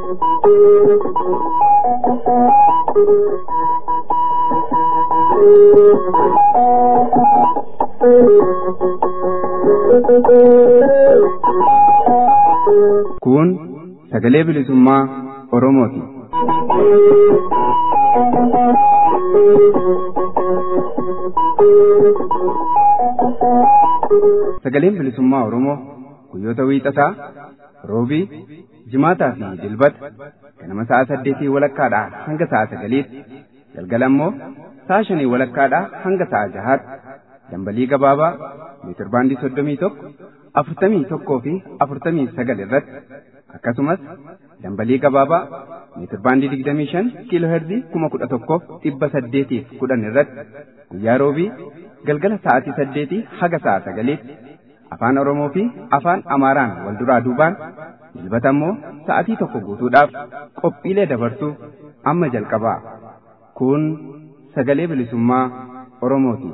Kun sagalee bilisummaa Oromooti. Sagaleen bilisummaa Oromoo guyyoota wiixataa, roobii, jimaataa fi dilbata ganama sa'a saddeetii walakkaadhaa hanga sa'a sagaliitti galgala immoo sa'a shanii walakkaadhaa hanga sa'a jahaatti dambalii gabaabaa meetirbaandii soddomii tokko afurtamii tokkoo fi afurtamii sagal irratti akkasumas dambalii gabaabaa meetirbaandii digdamii shan kiiloo herzii kuma kudha tokkoof dhibba saddeetiif kudhan irratti guyyaa roobii galgala sa'aatii saddeetii haga sa'a sagaliitti afaan oromoo fi afaan amaaraan wal duraa duubaan dilbata immoo sa'atii tokko guutuudhaaf qophiilee dabarsuu amma jalqabaa kun sagalee bilisummaa oromooti.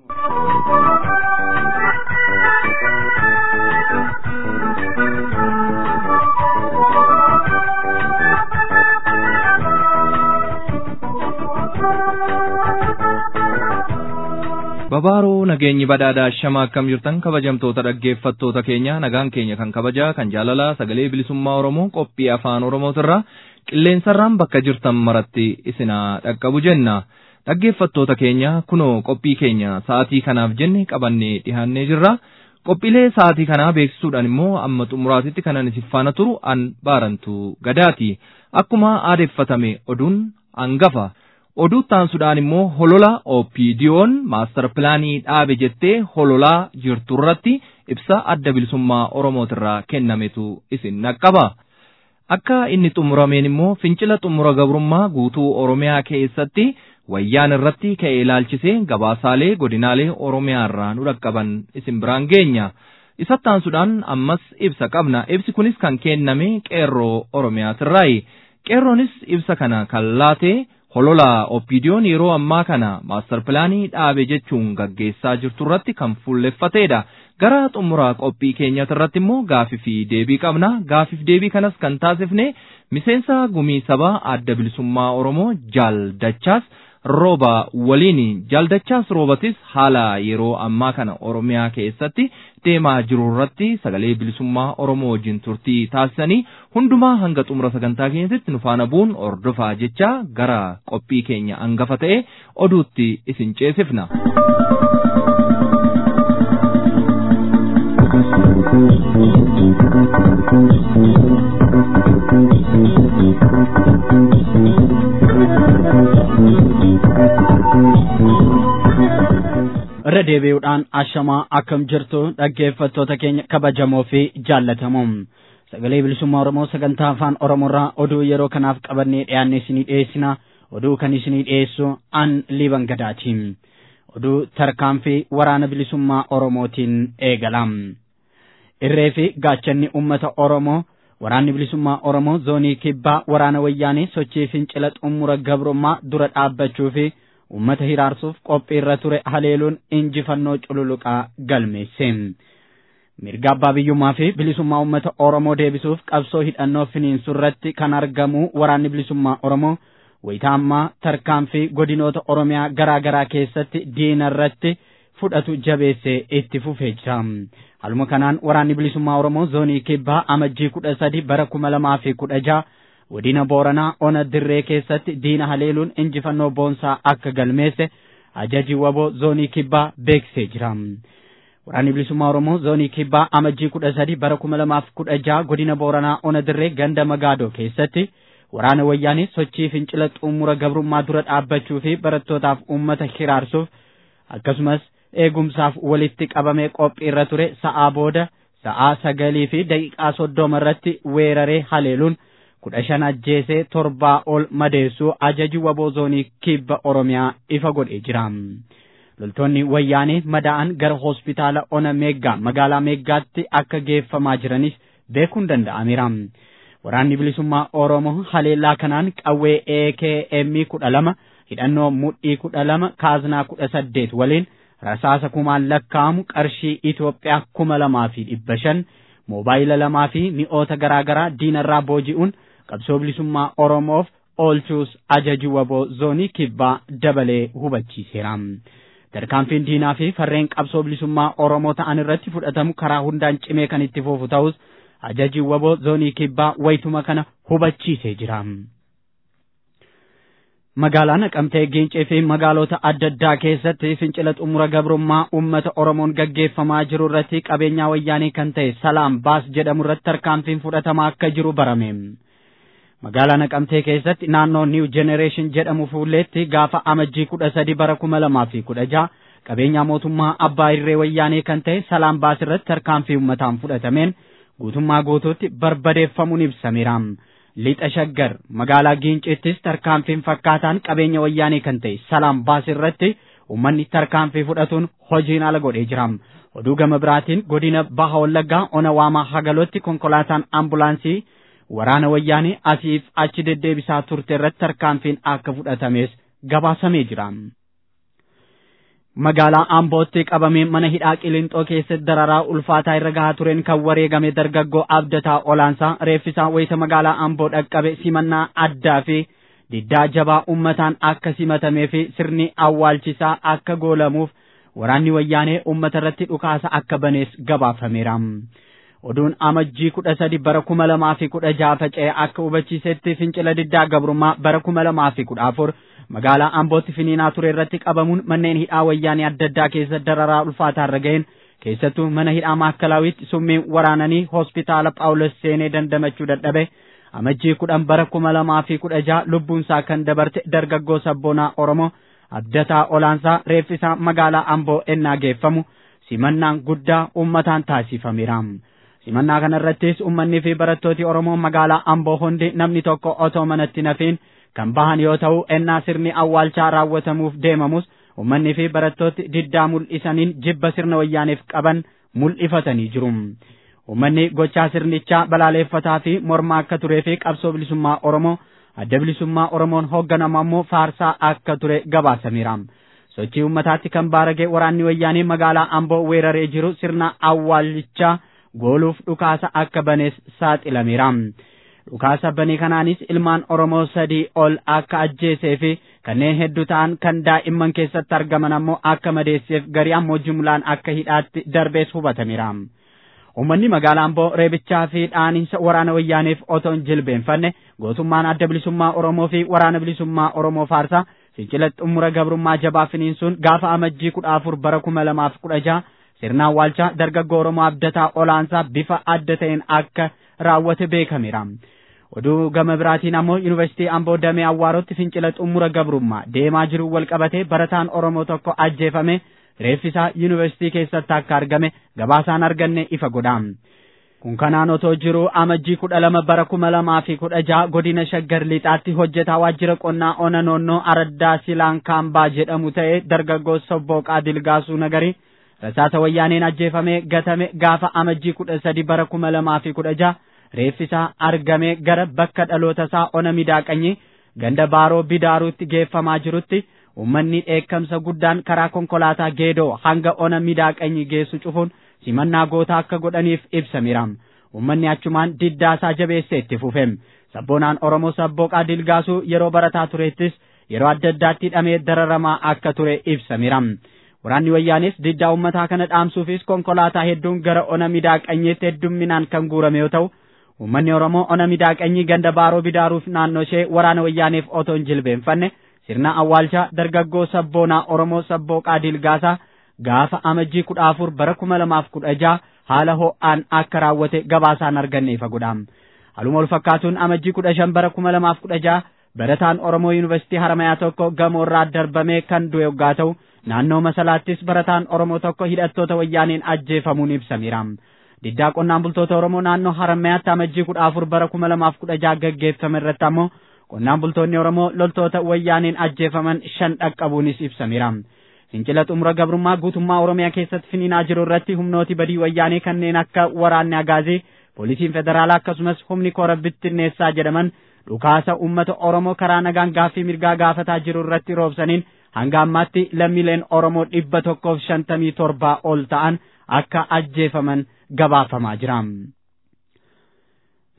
Babaaroo nageenyi badhaadhaa shama akkam jirtan kabajamtoota dhaggeeffattoota keenya nagaan keenya kan kabajaa kan jaalalaa sagalee bilisummaa Oromoo qophii afaan Oromootirraa qilleensarraan bakka jirtan maratti isinaa dhaqqabu jenna. Dhaggeeffattoota keenya kunoo qophii keenya sa'aatii kanaaf jenne qabannee dhiyaannee jirra. Qophiilee sa'aatii kanaa beeksisuudhaan immoo amma xumuraatitti kanan isin faana turu an baarantu gadaati. Akkuma aadeeffatame oduun hangafa. oduu taansuudhaan immoo holola OPDO'n maastar pilaanii dhaabe jettee hololaa jirtu irratti ibsa adda bilisummaa Oromootirraa kennametu isin naqqaba. Akka inni xumurameen immoo fincila xumura gabrummaa guutuu Oromiyaa keessatti wayyaan irratti ka'ee ilaalchisee gabaasaalee godinaalee Oromiyaa irraa nu dhaqqaban isin biraan geenya. Isatti taansuudhaan ammas ibsa qabna. Ibsi kunis kan kenname qeerroo Oromiyaatirraayi. Qeerroonis ibsa kana kan laate holola oppiidiyoon yeroo ammaa kana maastar pilaanii dhaabe jechuun gaggeessaa jirtu irratti kan fuulleffateedha. Gara xumura qophii keenyatti irratti immoo gaafii fi deebii qabna. Gaafiif deebii kanas kan taasifne miseensa gumii sabaa adda bilisummaa Oromoo jaaldachaas rooba waliin jaaldachaas roobatis haala yeroo ammaa kana Oromiyaa keessatti deemaa jiru irratti sagalee bilisummaa Oromoo wajjin turtii taasisanii hundumaa hanga xumura sagantaa keenyatti nu faana bu'uun ordofaa jecha gara qophii keenya hangafa ta'e oduutti isin ceesifna. irra deebi'uudhaan ashamaa akkam jirtu dhaggeeffattoota keenya kabajamoo fi jaallatamoo sagalee bilisummaa oromoo sagantaa afaan oromoorraa oduu yeroo kanaaf qabannee dhiyaanne isinii dhiyeessina oduu kan isinii dhiyeessu an liiban gadaati oduu tarkaanfii waraana bilisummaa oromootiin eegala irree fi gaachanni ummata oromoo waraanni bilisummaa oromoo zoonii kibbaa waraana wayyaanee sochii fincila xumura gabrummaa dura dhaabbachuu fi ummata hiraarsuuf qophii irra ture haleeluun injifannoo cululuqaa galmeesse. Mirga abbaa biyyummaa fi bilisummaa ummata Oromoo deebisuuf qabsoo hidhannoo finiinsu irratti kan argamu waraanni bilisummaa Oromoo wayitaa ammaa tarkaanfii godinoota Oromiyaa garaa garaa keessatti diina irratti fudhatu jabeessee itti fufee jira. Haluma kanaan waraanni bilisummaa Oromoo zoonii kibbaa amajjii kudha sadi bara kuma lamaa fi kudha jaha godina booranaa ona dirree keessatti diina haleeluun injifannoo boonsaa akka galmeesse ajaji waboo zoonii kibbaa beeksisee jira. Waraanni bilisummaa Oromoo zoonii kibbaa amajjii kudha sadi bara kuma lamaaf kudha jaha godina booranaa ona dirree ganda magaadoo keessatti waraana wayyaanii sochii fincila xumura gabrummaa dura dhaabbachuu fi barattootaaf uummata hiraarsuuf akkasumas eegumsaaf walitti qabamee qophii irra ture sa'aa booda sa'aa sagalii fi daqiiqaa soddoma irratti weeraree haleeluun kudha shan ajjeesee torbaa ol madeessuu ajaji waboo zoonii kibba oromiyaa ifa godhee jira. Loltoonni wayyaanee madaa'an gara hospitaala ona meeggaa magaalaa meeggaatti akka geeffamaa jiranis beekuun danda'ameera. Waraanni bilisummaa Oromoo haleellaa kanaan qawwee AKM kudha lama hidhannoo mudhii kudha lama kaaznaa kudha saddeet waliin rasaasa kumaan lakkaa'amu qarshii Itoophiyaa kuma lamaa fi dhibba shan moobaayila lamaa fi mi'oota garaa garaa diinarraa booji'uun qabsoo bilisummaa Oromoof oolchuus ajaji waboo zoonii kibbaa dabalee hubachiiseera. Tarkaanfiin diinaa fi farreen qabsoo bilisummaa Oromoo ta'an irratti fudhatamu karaa hundaan cimee kan itti fufu ta'us ajaji waboo zoonii kibbaa wayituma kana hubachiisee jira. Magaalaa Naqamtee Gincii fi magaalota adda addaa keessatti fincila xumura gabrummaa uummata Oromoon gaggeeffamaa jiru irratti qabeenyaa wayyaanii kan ta'e Salaam Baas jedhamu irratti tarkaanfiin fudhatamaa akka jiru barame. Magaalaa Naqamtee keessatti naannoo New Generation jedhamu fuulleetti gaafa amajjii kudha sadi bara kuma lamaa fi kudha jaha qabeenyaa mootummaa abbaa irree wayyaanee kan ta'e Salaam Baas irratti tarkaanfii uummataan fudhatameen guutummaa guutuutti barbadeeffamuun ibsameera. lixa shaggar magaalaa giincittis tarkaanfiin fakkaataan qabeenya wayyaanee kan ta'e salaam baas irratti uummanni tarkaanfii fudhatuun hojiin ala godhee jira. Oduu gama biraatiin godina baha wallaggaa ona waamaa hagalootti konkolaataan ambulaansii waraana wayyaanee asiif achi deddeebisaa turte irratti tarkaanfiin akka fudhatames gabaasamee jira. magaalaa Ambootti qabamee mana hidhaa Qilinxoo keessatti dararaa ulfaataa irra gahaa tureen kan wareegame dargaggoo abdataa olaansaa reeffisaa wayita magaalaa Amboo dhaqqabe simannaa addaa fi diddaa jabaa uummataan akka simatamee fi sirni awwaalchisaa akka goolamuuf waraanni wayyaanee uummata irratti dhukaasa akka banees gabaafameera. Oduun amajjii kudha sadi bara kuma lamaa fi kudha jaha faca'ee akka hubachiisetti fincila diddaa gabrummaa bara kuma lamaa fi kudha afur magaalaa Ambootti finiinaa ture irratti qabamuun manneen hidhaa wayyaanee adda addaa keessa dararaa ulfaataa irra ga'een keessattuu mana hidhaa maakkalawiitti summiin waraananii hospitaala Phaawulos seenee dandamachuu dadhabe amajjii kudhan bara kuma lamaa fi kudha jaha lubbuunsaa kan dabarte dargaggoo sabboonaa Oromoo abdataa olaansaa reeffisaa magaalaa Amboo ennaa geeffamu simannaan guddaa uummataan taasifameera. Simannaa kana irrattis uummanni fi barattooti Oromoo magaalaa Amboo hundi namni tokko otoo manatti nafiin kan bahan yoo ta'u ennaa sirni awwaalchaa raawwatamuuf deemamus uummanni fi barattooti diddaa mul'isaniin jibba sirna wayyaaneef qaban mul'ifatanii jiru. Uummanni gochaa sirnichaa balaaleeffataa fi mormaa akka turee fi qabsoo bilisummaa Oromoo adda bilisummaa Oromoon hoogganamu ammoo faarsaa akka ture gabaasameera. Sochii uummataatti kan baaragee waraanni wayyaanee magaalaa Amboo weeraree jiru sirna awwaalchaa gooluuf dhukaasa akka banees saaxilameera. Dhukaasa bane kanaanis ilmaan Oromoo sadii ol akka ajjeesee fi kanneen hedduu ta'an kan daa'imman keessatti argaman ammoo akka madeesseef garii ammoo jumlaan akka hidhaatti darbees hubatameera. Uummanni magaalaa Amboo reebichaa fi dhaaniinsa waraana wayyaaneef otoo hin jilbeenfanne gootummaan adda bilisummaa Oromoo fi waraana bilisummaa Oromoo faarsaa fincila xumura gabrummaa jabaa finiinsuun gaafa amajjii kudha afur bara kuma lamaaf kudha jaha sirna awwaalchaa dargaggoo Oromoo abdataa olaansaa bifa adda ta'een akka raawwate beekameera. Oduu gama biraatiin ammoo Yuunivarsiitii Amboo Damee Awwaarotti fincila xumura gabrummaa deemaa jiru wal qabatee barataan Oromoo tokko ajjeefame reeffisaa Yuunivarsiitii keessatti akka argame gabaasaan arganne ifa godha. Kun kanaan otoo jiru amajjii kudha lama bara kuma lamaa fi kudha jaha godina shaggar lixaatti hojjetaa waajjira qonnaa ona noonnoo araddaa silaan kaambaa jedhamu ta'ee dargaggoo sobbooqaa dilgaasuu nagari rasaasa wayyaaneen ajjeefamee gatame gaafa amajjii kudha sadi bara kuma lamaa fi kudha jaha reeffisaa argamee gara bakka dhaloota isaa ona midaaqanyi ganda baaroo bidaaruutti geeffamaa jirutti uummanni dheekkamsa guddaan karaa konkolaataa geedoo hanga ona midaaqanyi geessu cufuun simannaa gootaa akka godhaniif ibsameera. Uummanni achumaan diddaasaa jabeessee itti fufeem. Sabboonaan Oromoo sabbooqaa dilgaasuu yeroo barataa turettis yeroo adda addaatti hidhamee dararamaa akka ture ibsameera. Waraanni wayyaanis diddaa uummataa kana dhaamsuufis konkolaataa hedduun gara ona midaaqanyiitti heddumminaan kan guurame yoo ta'u, uummanni Oromoo ona midaaqanyii ganda baaroo bidaaruuf naannoo ishee waraana wayyaaneef otoo hin jilbeenfanne sirna awwaalchaa dargaggoo sabboonaa Oromoo sabbooqaa dilgaasaa gaafa amajjii kudha afur bara kuma lamaaf kudha jaha haala ho'aan akka raawwate gabaasaan arganne ifa godha. Haluma wal fakkaatuun amajjii kudha shan bara kuma lamaaf kudha jaha barataan Oromoo Yuunivarsiitii Haramayaa tokko gamoorraa darbamee kan du'e yoggaa ta'u naannoo masalaattis barataan Oromoo tokko hidhattoota wayyaaneen ajjeefamuun ibsameera. Diddaa qonnaan bultoota Oromoo naannoo Haramayaatti amajjii kudha afur bara kuma lamaaf kudha jaha gaggeeffame irratti ammoo qonnaan bultoonni Oromoo loltoota wayyaaneen ajjeefaman shan dhaqqabuunis ibsameera. Fincila xumura gabrummaa guutummaa Oromiyaa keessatti finiinaa jiru irratti humnooti badii wayyaanee kanneen akka waraanni Agaazii, poolisiin federaalaa akkasumas humni koora bittinneessaa jedhaman dhukaasa uummata Oromoo karaa nagaan gaaffii mirgaa gaafataa jiru irratti roobsaniin hanga ammaatti lammiileen Oromoo dhibba tokkoof shantamii torbaa ol ta'an akka ajjeefaman gabaafamaa jira.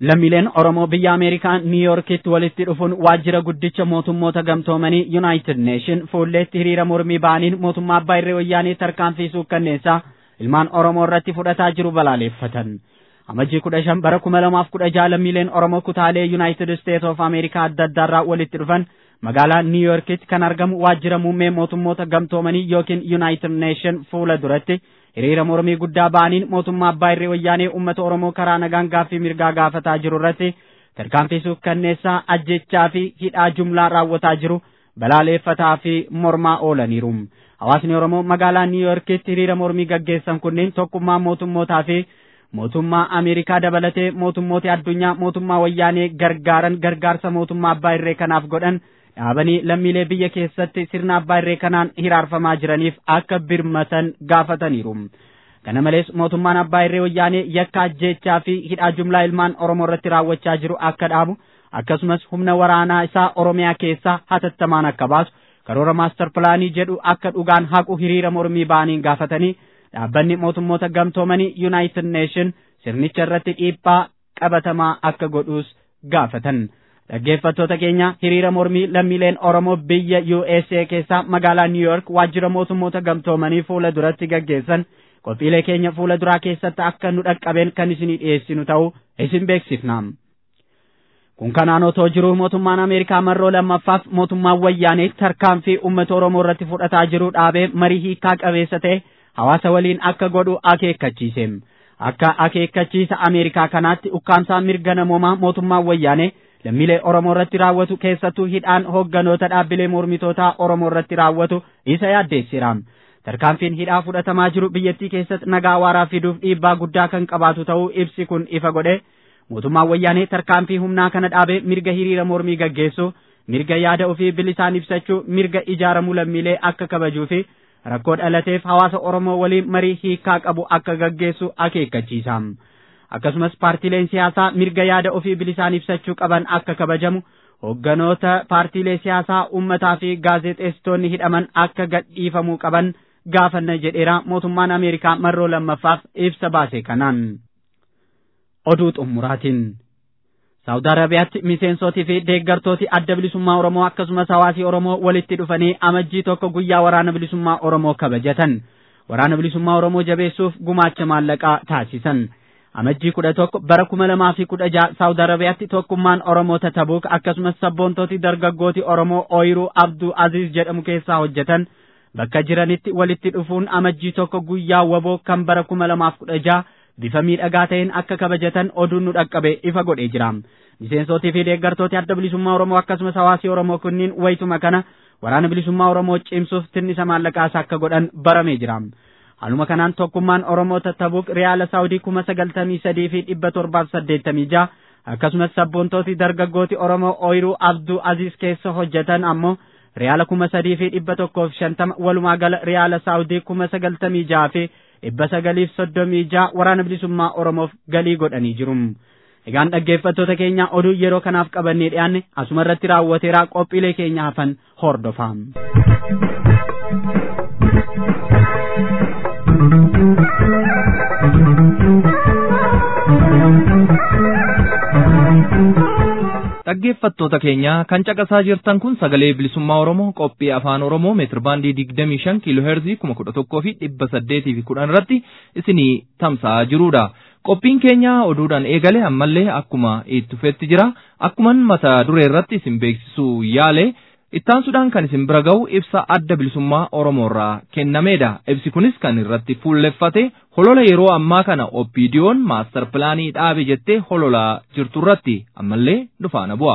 lammiileen Oromoo biyya Ameerikaa Niiyorkitti walitti dhufuun waajjira guddicha mootummoota gamtoomanii Yuunaayitid Neeshin fuulleetti hiriira mormii ba'aniin mootummaa abbaa irree wayyaanii tarkaanfii suukkanneessaa ilmaan Oromoo irratti fudhataa jiru balaaleffatan. Amajjii kudha shan bara kuma lamaaf kudha jaha lammiileen Oromoo kutaalee Yuunaayitid Isteet of Ameerikaa adda addaarraa walitti dhufan magaalaa Niiyorkitti kan argamu waajjira muummee mootummoota gamtoomanii yookiin Yuunaayitid Neeshin fuula duratti hiriira mormii guddaa ba'aniin mootummaa abbaa irree wayyaanee uummata Oromoo karaa nagaan gaaffii mirgaa gaafataa jiru irratti tarkaanfii suukkanneessaa ajjechaa fi hidhaa jumlaa raawwataa jiru balaaleffataa fi mormaa oolaniiru. Hawaasni Oromoo magaalaa Niiyorkitti hiriira mormii gaggeessan kunneen tokkummaa mootummootaa fi mootummaa Ameerikaa dabalatee mootummoota addunyaa mootummaa wayyaanee gargaaran gargaarsa mootummaa abbaa irree kanaaf godhan dhaabanii lammiilee biyya keessatti sirna abbaa irree kanaan hiraarfamaa jiraniif akka birmatan gaafataniiru. Kana malees mootummaan abbaa irree wayyaanee yakka ajjeechaa fi hidhaa jumlaa ilmaan Oromoo irratti raawwachaa jiru akka dhaabu akkasumas humna waraanaa isaa Oromiyaa keessaa hatattamaan akka baasu karoora maastar pilaanii jedhu akka dhugaan haqu hiriira mormii ba'aniin gaafatanii dhaabbanni mootummoota gamtoomanii Yuunaayitid Neeshin sirnicha irratti dhiibbaa qabatamaa akka godhuus gaafatan. Dhaggeeffattoota keenya hiriira mormii lammiileen Oromoo biyya USA keessaa magaalaa New York waajjira mootummoota gamtoomanii fuula duratti gaggeessan qophiilee keenya fuula duraa keessatti akka nu dhaqqabeen kan isinii dhiyeessinu ta'uu isin beeksifna. Kun kanaan otoo jiru mootummaan Ameerikaa marroo lammaffaaf mootummaan wayyaanee tarkaanfii uummata Oromoo irratti fudhataa jiru dhaabee marii hiikaa qabeessa ta'e hawaasa waliin akka godhu akeekkachiise. Akka akeekkachiisa Ameerikaa kanaatti ukkaamsaa mirga namoomaa mootummaan wayyaanee lammiilee Oromoo irratti raawwatu keessattuu hidhaan hoogganoota dhaabbilee mormitootaa Oromoo irratti raawwatu isa yaaddeessira. Tarkaanfiin hidhaa fudhatamaa jiru biyyattii keessatti nagaa waaraa fiduuf dhiibbaa guddaa kan qabaatu ta'uu ibsi kun ifa godhe. Mootummaan wayyaanee tarkaanfii humnaa kana dhaabee mirga hiriira mormii gaggeessu, mirga yaada ofii bilisaan ibsachuu, mirga ijaaramuu lammiilee akka kabajuu fi rakkoo dhalateef hawaasa Oromoo waliin marii hiikaa qabu akka gaggeessu akeekkachiisa. akkasumas paartiileen siyaasaa mirga yaada ofii bilisaan ibsachuu qaban akka kabajamu hoogganoota paartiilee siyaasaa uummataa fi gaazexeessitoonni hidhaman akka gadhiifamuu qaban gaafanna jedheera mootummaan ameerikaa marroo lammaffaaf ibsa baase kanaan. Oduu xumuraatiin. Saawud Arabiyaatti miseensootii fi deeggartooti adda bilisummaa Oromoo akkasumas hawaasii Oromoo walitti dhufanii amajjii tokko guyyaa waraana bilisummaa Oromoo kabajatan. Waraana bilisummaa Oromoo jabeessuuf gumaacha maallaqaa taasisan. amajjii kudha tokko bara kuma lamaa fi kudha jaha saawud arabiyaatti tokkummaan oromoo tatabuuk akkasumas sabboontooti dargaggooti oromoo ooyiruu abduu aziz jedhamu keessaa hojjetan bakka jiranitti walitti dhufuun amajjii tokko guyyaa waboo kan bara kuma lamaaf kudha jaha bifa miidhagaa ta'een akka kabajatan oduun nu dhaqqabe ifa godhee jira miseensootii fi deeggartooti adda bilisummaa oromoo akkasumas hawaasii oromoo kunniin wayituma kana waraana bilisummaa oromoo cimsuuf tinnisa maallaqaas akka godhan baramee jira. Haaluma kanaan tokkummaan Oromoo tattabuuk Riyaala Saawudii kuma sagaltamii sadii fi dhibba torbaaf saddeettamii jaha akkasumas sabboontooti dargaggooti Oromoo ooyiruu Abduu Aziz keessa hojjetan ammoo Riyaala kuma sadii fi dhibba tokkoof shantama walumaa gala Riyaala Saawudii kuma sagaltamii jaha fi dhibba sagaliif soddomii jaha waraana bilisummaa Oromoof galii godhanii jiru. Egaan dhaggeeffattoota keenya oduu yeroo kanaaf qabannee dhiyaanne asuma irratti raawwateera qophiilee keenya hafan hordofaa. Dhaggeeffattoota keenya kan caqasaa jirtan kun sagalee bilisummaa Oromoo qophii afaan Oromoo meetir baandii digdamii shan kiiloo heerzii kuma kudha tokkoo fi dhibba saddeetii fi kudhan irratti isinii tamsa'aa jirudha. Qophiin keenya oduudhaan eegale ammallee akkuma itti fufetti jira. Akkuman mata duree irratti isin beeksisuu yaale ittaansuudhaan kan isin bira ga'u ibsa adda bilisummaa Oromoo irraa kennameedha. Ibsi kunis kan irratti fuulleffate holola yeroo ammaa kana oppiidiyoon maastar pilaanii dhaabe jettee hololaa jirtu irratti ammallee dhufaana bu'a.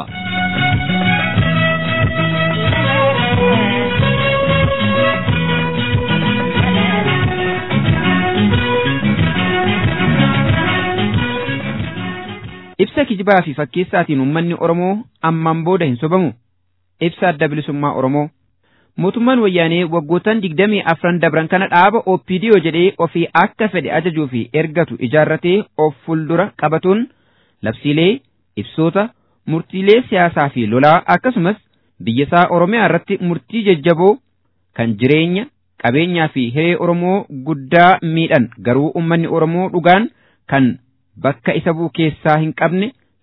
Ibsa kijibaa fi fakkeessaatiin uummanni Oromoo ammaan booda hin sobamu. Ibsa adda bilisummaa Oromoo. Mootummaan wayyaanee waggootaan digdamii afran dabran kana dhaaba OPDO jedhee ofii akka fedhe ajajuu fi ergatu ijaarratee of fuuldura qabatuun labsiilee, ibsoota, murtiilee siyaasaa fi lolaa akkasumas biyyasaa Oromiyaa irratti murtii jajjaboo kan jireenya, qabeenyaa fi hiree Oromoo guddaa miidhan garuu uummanni Oromoo dhugaan kan bakka isa bu'u keessaa hin qabne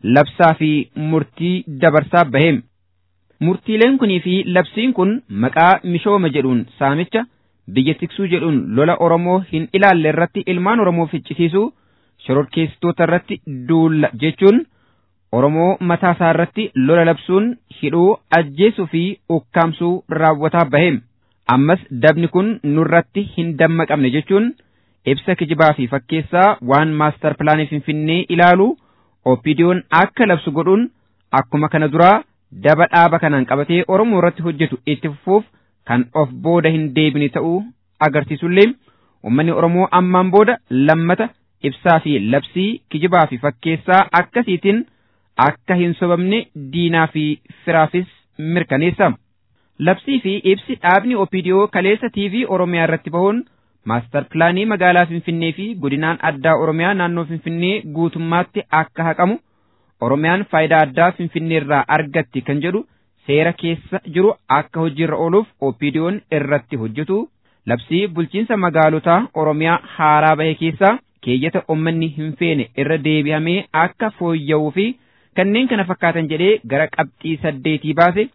labsaa fi murtii dabarsaa baheem. Murtiileen kunii fi labsiin kun maqaa mishooma jedhuun saamicha biyya tiksuu jedhuun lola Oromoo hin ilaalle irratti ilmaan Oromoo ficcisiisuu shororkeessitoota irratti duulla jechuun Oromoo mataa isaa irratti lola labsuun hidhuu ajjeesuu fi ukkaamsuu raawwataa baheem. Ammas dabni kun nurratti hin dammaqamne jechuun ibsa kijibaa fi fakkeessaa waan maastar pilaanii Finfinnee ilaalu OPDO'n akka labsu godhuun akkuma kana duraa daba dhaaba kanaan qabatee Oromoo irratti hojjetu itti fufuuf kan of booda hin deebine ta'uu agarsiisullee uummanni Oromoo ammaan booda lammata ibsaa fi labsii kijibaa fi fakkeessaa akkasiitiin akka hin sobamne diinaa fi firaafis mirkaneessa. Labsii fi ibsi dhaabni OPDO kaleessa TV Oromiyaa irratti bahuun maastar pilaanii magaalaa Finfinnee fi godinaan addaa Oromiyaa naannoo Finfinnee guutummaatti akka haqamu Oromiyaan faayidaa addaa Finfinnee irraa argatti kan jedhu seera keessa jiru akka hojiirra ooluuf OPDO'n irratti hojjetu labsii bulchiinsa magaalotaa Oromiyaa haaraa bahe keessaa keeyyata uummanni hin feene irra deebi'amee akka fooyya'uu fi kanneen kana fakkaatan jedhee gara qabxii saddeetii baase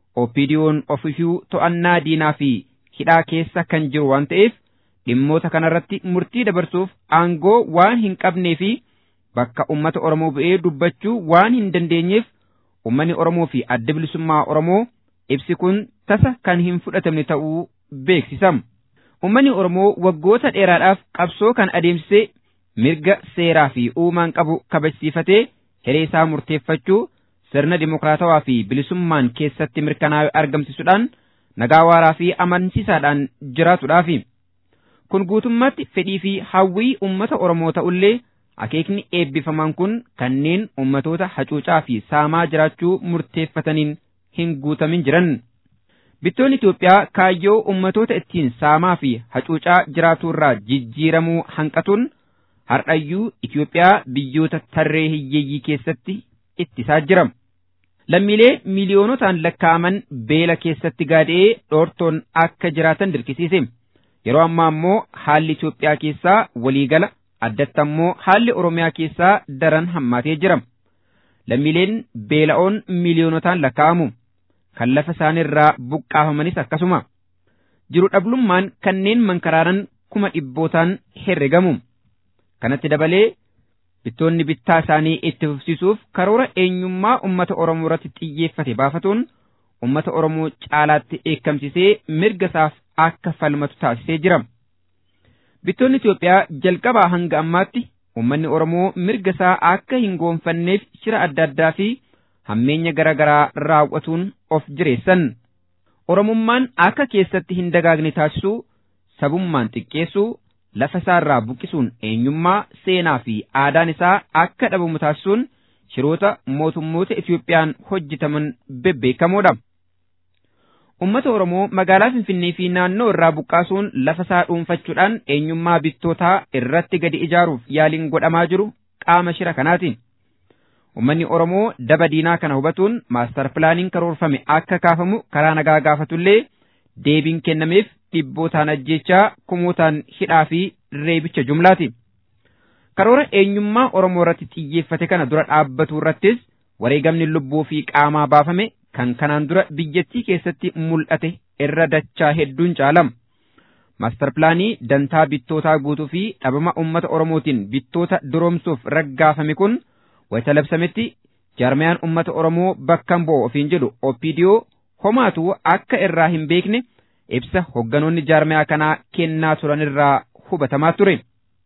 OPDO'n ofiifuu to'annaa diinaa fi hidhaa keessa kan jiru waan ta'eef dhimmoota kanarratti murtii dabarsuuf aangoo waan hin qabnee fi bakka ummata Oromoo bu'ee dubbachuu waan hin dandeenyeef ummanni Oromoo fi adda bilisummaa Oromoo ibsi kun tasa kan hin fudhatamne ta'uu beeksisam. Ummanni Oromoo waggoota dheeraadhaaf qabsoo kan adeemsisee mirga seeraa fi uumaan qabu kabajsiifatee hiree isaa murteeffachuu sirna dimokiraatawaa fi bilisummaan keessatti mirkanaa'e argamsiisuudhaan nagaa waaraa fi amansiisaadhaan jiraatuudhaafi. Kun guutummaatti fedhii fi hawwii uummata Oromoo ta'ullee akeekni eebbifamaan kun kanneen ummatoota hacuucaa fi saamaa jiraachuu murteeffataniin hin guutamin jiran. Bittoonni Itoophiyaa kaayyoo ummatoota ittiin saamaa fi hacuucaa jiraatuu irraa jijjiiramuu hanqatuun har'ayyuu Itoophiyaa biyyoota tarree hiyyeeyyii keessatti ittisaa jira. Lammiilee miiliyoonotaan lakkaa'aman beela keessatti gaada'ee dhoortoon akka jiraatan dirqisiise. Yeroo ammaa immoo haalli Itoophiyaa keessaa waliigala addatti ammoo haalli Oromiyaa keessaa daran hammaatee jira. Lammiileen beela'oon miiliyoonotaan lakkaa'amu. Kan lafa isaaniirraa buqqaafamanis akkasuma. Jiru dhablummaan kanneen mankaraaran kuma dhibbootaan herregamu. Kanatti dabalee bittoonni bittaa isaanii itti fufsiisuuf karoora eenyummaa uummata Oromoo irratti xiyyeeffate baafatuun uummata Oromoo caalaatti eekkamsisee mirga isaaf akka falmatu taasisee jira. Bittoonni Itoophiyaa jalqabaa hanga ammaatti uummanni Oromoo mirga isaa akka hin goonfanneef shira adda addaa fi hammeenya garaa garaa raawwatuun of jireessan. Oromummaan akka keessatti hin dagaagne taasisuu, sabummaan xiqqeessuu, lafa isaarraa buqqisuun eenyummaa, seenaa fi aadaan isaa akka dhabamu taasisuun shiroota mootummoota Itoophiyaan hojjetaman bebbeekamoodha. Uummata Oromoo magaalaa Finfinnee fi naannoo irraa buqqaasuun lafa isaa dhuunfachuudhaan eenyummaa bittootaa irratti gadi ijaaruuf yaaliin godhamaa jiru qaama shira kanaati. Uummanni Oromoo daba diinaa kana hubatuun maastar pilaaniin karoorfame akka kaafamu karaa nagaa gaafatullee deebiin kennameef dhibbootaan ajjechaa kumootaan hidhaa fi reebicha jumlaati. Karoora eenyummaa Oromoo irratti xiyyeeffate kana dura dhaabbatu irrattis wareegamni lubbuu fi qaamaa baafame kan kanaan dura biyyattii keessatti mul'ate irra dachaa hedduun caalama. Maastar pilaanii dantaa bittootaa guutuu fi dhabama uummata Oromootiin bittoota duroomsuuf raggaafame kun wayita labsametti jaarmayaan uummata Oromoo bakka bu'u ofiin jedhu OPDO homaatu akka irraa hin beekne ibsa hogganoonni jaarmayaa kanaa kennaa turan irraa hubatamaa ture.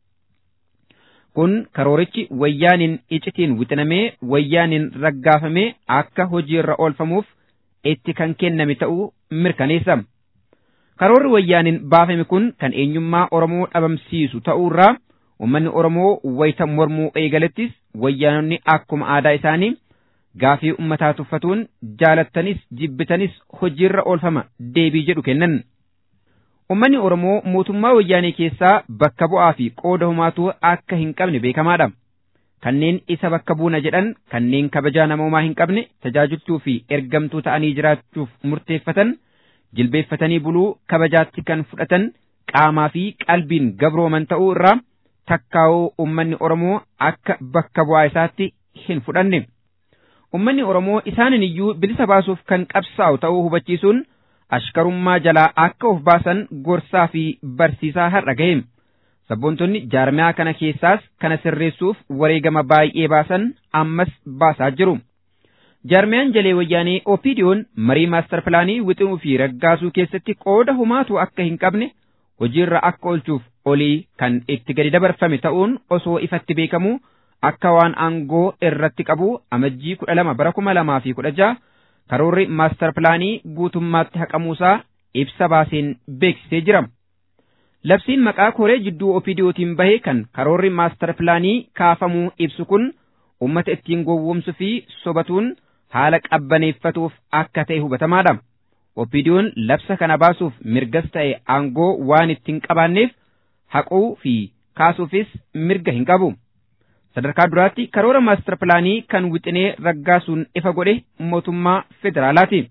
Kun karoorichi wayyaaniin icitiin wixinamee wayyaaniin raggaafamee akka hojiirra oolfamuuf itti kan kenname ta'uu mirkaneessa. Karoorri wayyaaniin baafame kun kan eenyummaa Oromoo dhabamsiisu ta'uurraa uummanni Oromoo wayita mormuu eegalettis wayyaanonni akkuma aadaa isaanii gaafii uummataa tuffatuun jaalattanis jibbitanis hojiirra oolfama deebii jedhu kennan. Uummanni Oromoo mootummaa wayyaanee keessaa bakka bu'aa fi qooda humaatu akka hin qabne beekamaadha. Kanneen isa bakka buuna jedhan kanneen kabajaa namoomaa hin qabne tajaajiltuu fi ergamtuu ta'anii jiraachuuf murteeffatan jilbeeffatanii buluu kabajaatti kan fudhatan qaamaa fi qalbiin gabrooman ta'uu irraa takkaa'uu uummanni Oromoo akka bakka bu'aa isaatti hin fudhanne. Uummanni Oromoo isaanin iyyuu bilisa baasuuf kan qabsaa'u ta'uu hubachiisuun ashkarummaa jalaa akka of baasan gorsaa fi barsiisaa har'a ga'e. Sabboontonni jaarmiyaa kana keessaas kana sirreessuuf wareegama baay'ee baasan ammas baasaa jiru. Jaarmiyaan jalee wayyaanee Opiidiyoon marii maastar pilaanii wixinuu fi raggaasuu keessatti qooda humaatu akka hin qabne hojiirra akka oolchuuf olii kan itti gadi dabarfame ta'uun osoo ifatti beekamu akka waan aangoo irratti qabu amajjii kudha lama bara kuma lamaa fi kudha jaha karoorri maastar pilaanii guutummaatti haqamuusaa ibsa baaseen beeksisee jira. Labsiin maqaa koree jidduu Opiidiyootiin bahe kan karoorri maastar pilaanii kaafamuu ibsu kun uummata ittiin gowwoomsuu fi sobatuun haala qabbaneeffatuuf akka ta'e hubatamaadha. Opiidiyoon labsa kana baasuuf mirgas ta'e aangoo waan ittiin qabaanneef haquu fi kaasuufis mirga hin qabu. Sadarkaa duraatti karoora maastar pilaanii kan wixinee raggaasuun ifa godhe mootummaa federaalaati.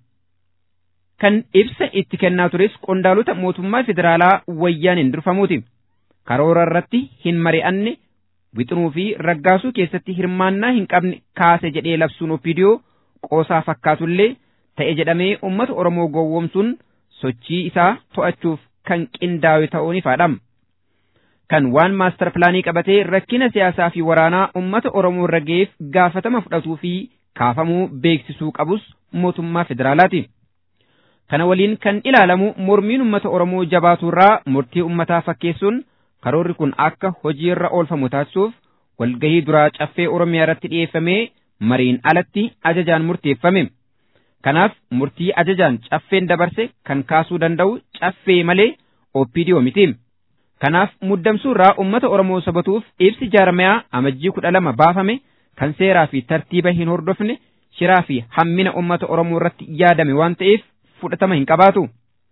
Kan ibsa itti kennaa tures qondaalota mootummaa federaalaa wayyaaniin durfamuuti. Karoora irratti hin mari'anne wixinuu fi raggaasuu keessatti hirmaannaa hin qabne kaase jedhee labsuun opiidiyoo qoosaa fakkaatullee ta'e jedhamee uummata Oromoo gowwoomsuun sochii isaa to'achuuf kan qindaa'e ta'uun ifaadha. Kan waan maastar pilaanii qabatee rakkina siyaasaa fi waraanaa uummata Oromoo irra ga'eef gaafatama fudhatuu fi kaafamuu beeksisuu qabus mootummaa federaalaati. Kana waliin kan ilaalamu mormiin uummata Oromoo jabaaturraa murtii uummataa fakkeessuun karoorri kun akka hojiirra oolfamu taasisuuf walgahii duraa caffee Oromiyaa irratti dhiyeeffamee mariin alatti ajajaan murteeffame. Kanaaf murtii ajajaan caffeen dabarse kan kaasuu danda'u caffee malee ooppiidiyoo miti. Kanaaf muddamsuurraa uummata Oromoo sabatuuf ibsi jaarmayaa amajjii kudha lama baafame kan seeraa fi tartiiba hin hordofne shiraa fi hammina uummata Oromoo irratti yaadame waan ta'eef fudhatama hin qabaatu.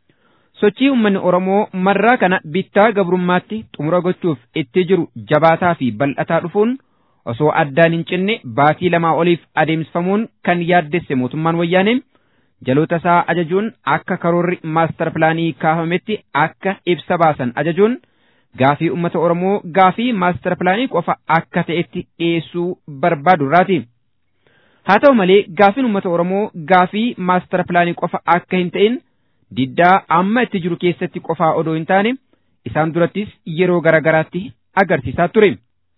Sochii uummanni Oromoo marraa kana bittaa gabrummaatti xumura gochuuf itti jiru jabaataa fi bal'ataa dhufuun osoo addaan hin cinne baatii lamaa oliif adeemsifamuun kan yaaddesse mootummaan wayyaanee jaloota isaa ajajuun akka karoorri maastar pilaanii kaafametti akka ibsa baasan ajajuun gaafii uummata Oromoo gaafii maastar pilaanii qofa akka ta'etti dhiyeessuu barbaadu irraati. Haa ta'u malee gaafiin uummata Oromoo gaafii maastar pilaanii qofa akka hin ta'in diddaa amma itti jiru keessatti qofaa odoo hin taane isaan durattis yeroo garaagaraatti agarsiisaa ture.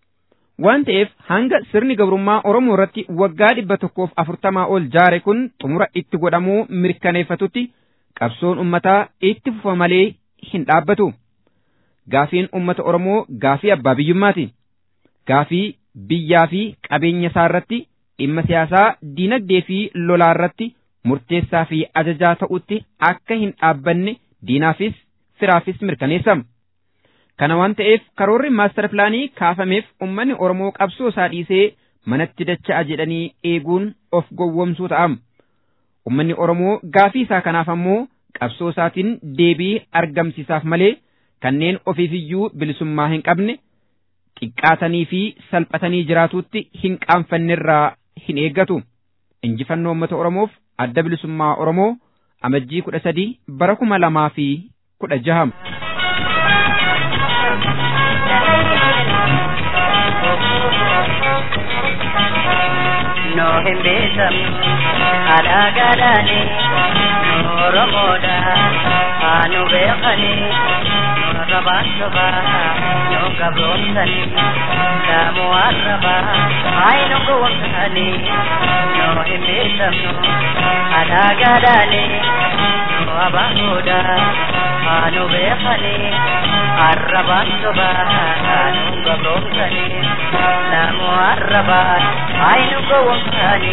Waan ta'eef hanga sirni gabrummaa Oromoo irratti waggaa dhibba tokkoof afurtamaa ol jaare kun xumura itti godhamuu mirkaneeffatutti qabsoon uummataa itti fufa malee hin dhaabbatu. Gaafiin uummata Oromoo gaafii abbaa biyyummaati. Gaafii biyyaa fi qabeenya isaa irratti dhimma siyaasaa, diinagdee fi lolaa irratti murteessaa fi ajajaa ta'utti akka hin dhaabbanne diinaafis firaafis mirkaneessa. Kana waan ta'eef karoorri maastar pilaanii kaafameef uummanni Oromoo qabsoo isaa dhiisee manatti dacha'a jedhanii eeguun of gowwomsuu ta'a. Uummanni Oromoo gaafii isaa kanaaf ammoo qabsoo isaatiin deebii argamsiisaaf malee kanneen ofiifiyyuu bilisummaa hin qabne xiqqaatanii fi salphatanii jiraatuutti hin qaanfannerraa hin eeggatu. Injifannoo uummata Oromoof adda bilisummaa Oromoo amajjii kudha sadii bara kuma lamaa fi kudha jaha. no hin beekamnu haadhaa gaadhaani nu oromoodha haa nu beekani nu rabaan sobaa nu gabroomsani daamu arrabaa haa nu gowwomsani no hin beekamnu haadhaa gaadhaani nu abaanuudha haa nu beekani arrabaan sobaa nu gabroomsani daamu arrabaa haa nu gowwomsani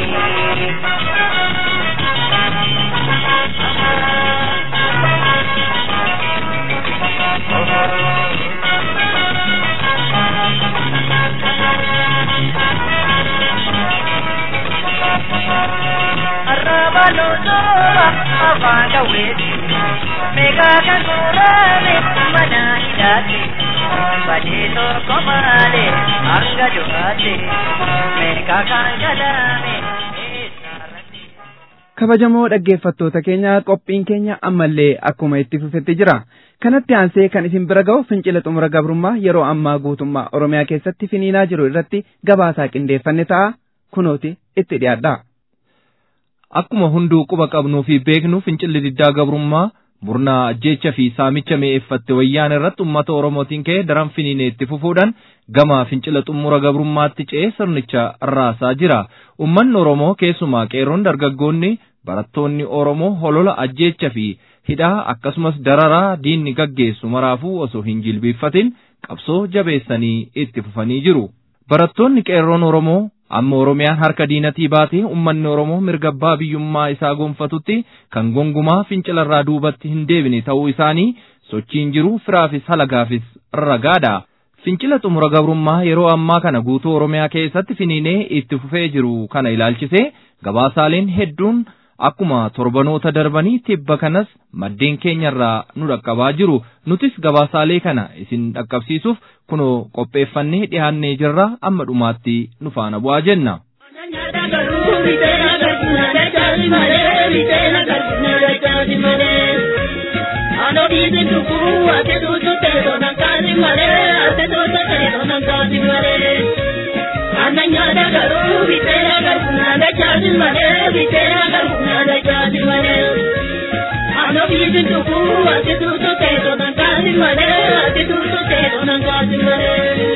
Arrabalutoba afanga wezi Mega kanurame mana hidati Badito komale anga jogate Mega kangalame kabajamoo dhaggeeffattoota keenya qophiin keenya ammallee akkuma itti fufetti jira kanatti aansee kan isin bira ga'u fincila xumura gabrummaa yeroo ammaa guutummaa oromiyaa keessatti finiinaa jiru irratti gabaasaa qindeeffanne ta'a kunooti itti dhiyaadhaa. Akkuma hunduu quba qabnuu fi beeknu fincilli diddaa gabrummaa murnaa ajjeecha fi saamicha mi'eeffatte wayyaan irratti uummata Oromootiin ka'ee daran finiinee itti fufuudhaan gama fincila xumura gabrummaatti ce'ee sirnicha raasaa jira. Uummanni Oromoo keessumaa qeerroon dargaggoonni barattoonni Oromoo holola ajjeecha fi hidhaa akkasumas dararaa diinni gaggeessu maraafuu osoo hin jilbiiffatin qabsoo jabeessanii itti fufanii jiru. Barattoonni qeerroon Oromoo amma Oromiyaan harka diinatii baatee uummanni Oromoo mirga abbaa biyyummaa isaa gonfatutti kan gongumaa fincilarraa duubatti hin deebine ta'uu isaanii sochiin jiru firaafis halagaafis ragaadha. Fincila xumura gabrummaa yeroo ammaa kana guutuu Oromiyaa keessatti finiinee itti fufee jiru kana ilaalchisee gabaasaaleen hedduun akkuma torbanoota darbanii tibba kanas maddeen keenyarraa nu dhaqqabaa jiru nutis gabaasaalee kana isin dhaqqabsiisuuf kunoo qopheeffannee dhiyaannee jirra amma dhumaatti nu faana bu'aa jenna. Ananya garuu bitera garuna da chati male bitera garuna da chati male Ano biji tuku ati tu tu te to nan kasi male ati tu tu te to nan kasi male